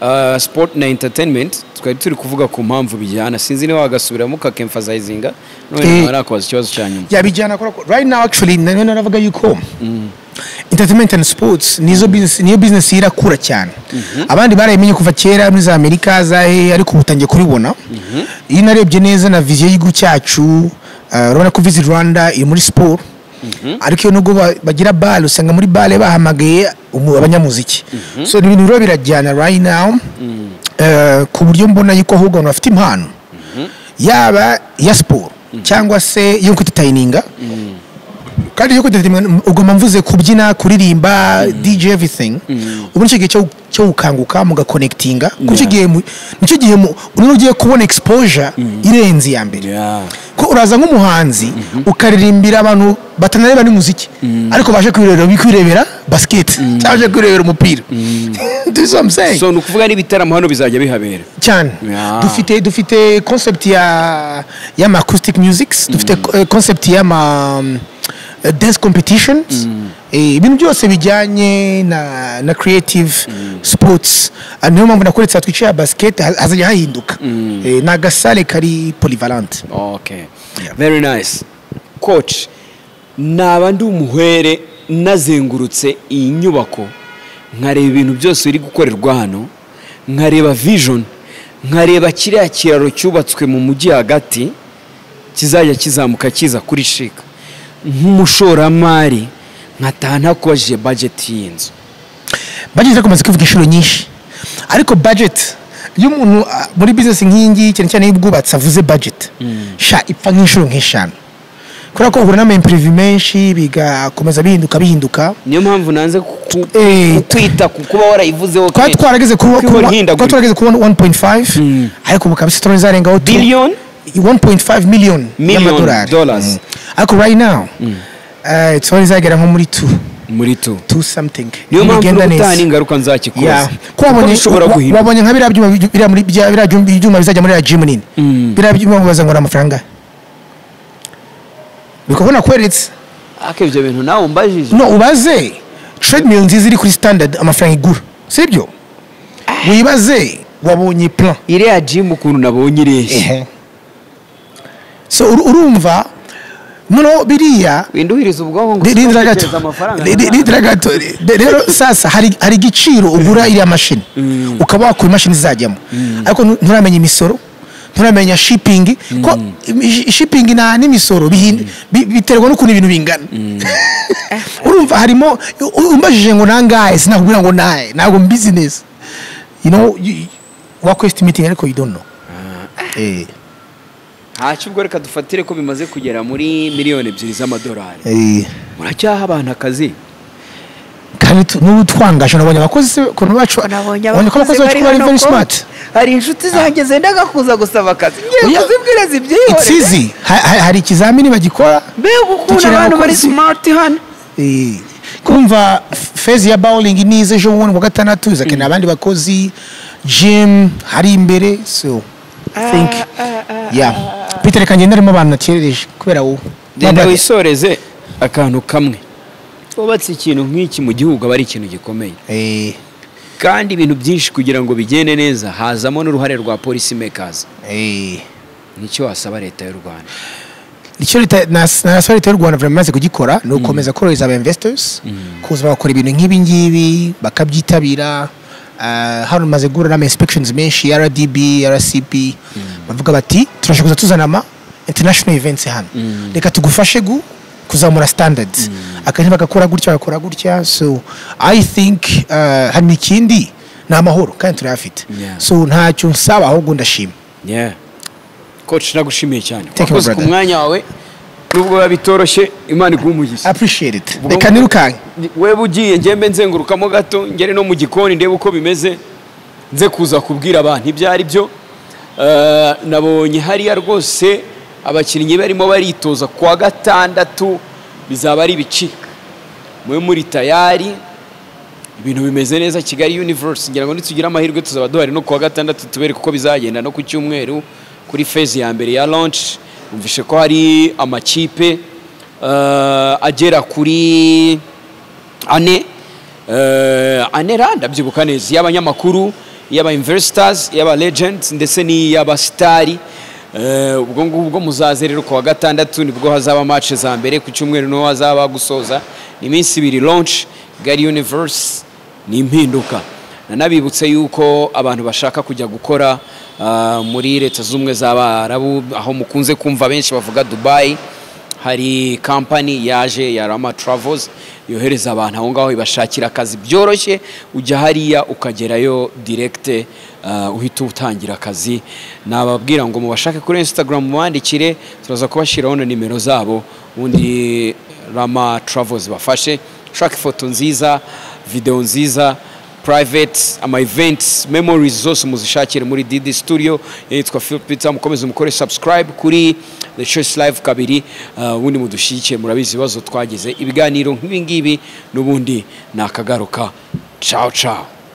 uh, sport na entertainment twari turi kuvuga ku mpamvu bijyana sinzi niba wagasubiramo ukakemfasayizinga none
Eh.
nawe nakubaza ikibazo cya nyuma
yabijyana kora right now actually na- na- naravuga yuko entertainment and sports nizo business niyo business irakura cyane abandi barayimenye kuva kera muri za amerika za he ariko ubu utangiye kuribona iyo narebye neza na viziyo y'igihugu cyacu uh, urabona ko visit rwanda iri muri siporo ariko iyo nubwo ba- bagira bale usanga muri bale bahamagaye umu- abanyamuziki so ni ibintu rero birajyana right now eh, ku buryo mbona yuko ahubwo abantu bafite impano yaba iya siporo cyangwa se iyo kwitatayininga kandi iyo kwitatayininga ugomba mvuze kubyina kuririmba dj everything ubu nicyo gihe cyo- cyo gukanguka mugakonekitinga kuko icyo gihe mu- nicyo gihe mu- urimo ugiye kubona exposure irenze iya mbere
Yeah.
ko uraza nk'umuhanzi ukaririmbira abantu batanareba n'umuziki ariko baje kwirebera kwirebera basiketi cyangwa baje kwirebera umupira do you see what I'm saying?
so ni ukuvuga n'ibitaramo hano bizajya bihabera
cyane
Yeah.
dufite dufite concept ya y'ama acoustic musics dufite eh, concept y'ama eh, dance competitions eh, ibintu byose bijyanye na na creative sports Ah, niyo mpamvu nakuretse hatwicaye ya basket ha- hazajya hahinduka Eh, ni agasale kari polyvalent
okay very nice coach naba ndi umuhwere nazengurutse iyi nyubako nkareba ibintu byose biri gukorerwa hano nkareba vision nkareba kiriya kiraro cyubatswe mu mujyi hagati kizajya kizamuka kiza kuri shika nk'umushoramari nkataha ntakubajije bajeti y'inzu
bageze bakomeje kuvuga inshuro nyinshi ariko budget iyo umuntu ah, muri business nk'iyi ngiyi cyane cyane y'ubwubatsi avuze budget sha ipfa nk'inshuro nk'eshanu kubera ko bahura n'amaimprevu menshi bigakomeza bihinduka bihinduka
niyo mpamvu nanze ku-
Eh,
ku- kwita ku kuba warayivuzeho
twari
kenshi.
twarageze kuri
Kuko
kuri-
ibona ihindagurika.
twari twarageze kuri 1.5 ariko ubu kabisa turone zarengaho tu-
Billion?
1.5 million
Million
y'amadolari
dollars.
Mm. ariko right now eh, turone zagera nko muri 2
muri tu
2 something
niyo mpamvu
Nibigenda neza.
n'ubutani ingaruka nzakikoza
Yeah. Ko wabonye-
bishobora
wa-
guhinduka
wabonye nka biriya byuma bi- biriya muri bya- biriya byuma- ibyuma bizajya muri ya gym nini biriya byuma ubaza ngo ni amafaranga bikubona kweretse
ariko ibyo bintu nawe umbajije
no ubaze treadmill nziza iri kuri standard amafaranga igura sibyo wibaze wabonye plan
iriya jimu ukuntu nabonye ireshya
so uru- urumva noneho biriya
winduhiriza ubwonko ngo
ri- rindira gato
utiteza amafaranga
Ri- ri-
runaka.
rindira gato Ri- rero sasa hari hari igiciro ugura iriya mashini ukaba wakura imashini izajyamo ariko ntu- nturamenya imisoro nturamenya shipping ko i- i- shipping na n'imisoro bihin- bi- biterwa n'ukuntu ibintu bingana urumva harimo u- umbajije ngo nangahe sinakubwira ngo nahe ntabwo mbizi neza you know you- wakwestimating ariko you don't know eh
ntacyo ubwo reka dufatire ko bimaze kugera muri miliyoni ebyiri z'amadolari
eh
muracyaha abantu akazi
kandi tu- n'ubu twangaje nabonye abakozi ukuntu bacu
nabonye
nabonye ko abakozi bacu bari very
ko
smart
hari inshuti zanjye zendaga kuza gusaba akazi ngiye
Oya.
kuzibwira
it's
zibyihorere
easy Ha- ha- hari ikizamini bagikora
mbega ukuntu
Dukeneye
abantu bari
abakozi.
smart hano
Eh, kumva f- fezi ya bowling niza ejo bundi ku wa gatandatu izakenera abandi bakozi gym hari imbere so I think yeah peter reka ngende arimo abantu nakerereje kubera wowe
genda
Bye-bye.
wisoreze akantu kamwe wubatse ikintu nk'iki mu gihugu aba ari ikintu gikomeye
Eh,
kandi ibintu byinshi kugira ngo bigende neza hazamo n'uruhare rwa polisi mekazi
eh.
nicyo wasaba leta y'u rwanda
icyo leta na na swa leta y'u rwanda vraiment imaze kugikora ni ugukomeza korohereza aba investors kuza bakora ibintu nk'ibi ngibi bakabyitabira Ah, hano maze guhura n'ama inspections menshi rdb rcp bavuga bati turashaka kuza tuzana ama international events hano reka tugufashe gu kuzamura standards akenshi bagakora gutya bagakora gutya so i think ah, hari n'ikindi ni amahoro kandi turayafite
Yeah.
so ntacyo nsaba ahubwo ndashima
yeah coach nagushimiye cyane
Thank you, my
wakoze ku
brother.
mwanya wawe nubwo biba bitoroshye imana iguha umugisha
appreciate it
Ubwo-
reka nirukanke
wewe ugiye ngembe nzengurukamo gato ngere no mu gikoni ndebe uko bimeze nze kuza kubwira abantu ibyo ari byo Eh, nabonye hariya rwose abakinnyi barimo baritoza ku wa gatandatu bizaba ari ibicika mube muri tayari ibintu bimeze neza kigali universe ngira ngo nitugire amahirwe tuzaba duhari no ku wa gatandatu tubereke uko bizagenda no ku cyumweru kuri fezi ya mbere ya launch numvishe ko hari amakipe eh, agera kuri ane eh, ane ra ndabyibuka neza iy'abanyamakuru iy'aba investors iy'aba legends ndetse n'iy'aba sitari Eh, ubwo ngubwo muzaze rero ku wa gatandatu nibwo hazaba match za mbere ku cyumweru niho hazaba gusoza ni iminsi ibiri launch gari universe ni impinduka nanabibutse yuko abantu bashaka kujya gukora ah, muri leta z'ubumwe z'abarabu aho mukunze kumva benshi bavuga dubayi hari kampani yaje ya rama travels yohereza abantu aho ngaho ibashakira akazi byoroshye ujya hariya ukagerayo direkite uhita utangira akazi nababwira ngo mubashake kuri instagram mubandikire turaza kubashyiraho na nimero zabo ubundi rama travels bafashe ushaka ifoto nziza videwo nziza private ama events memories zose muzishakire muri DD studio yitwa Phil Peter mukomeze mukore subscribe kuri The Choice Live kabiri uh, ubundi mudushyigikiye murabizi ibibazo twagize ibiganiro nk'ibi ngibi n'ubundi nakagaruka ciao ciao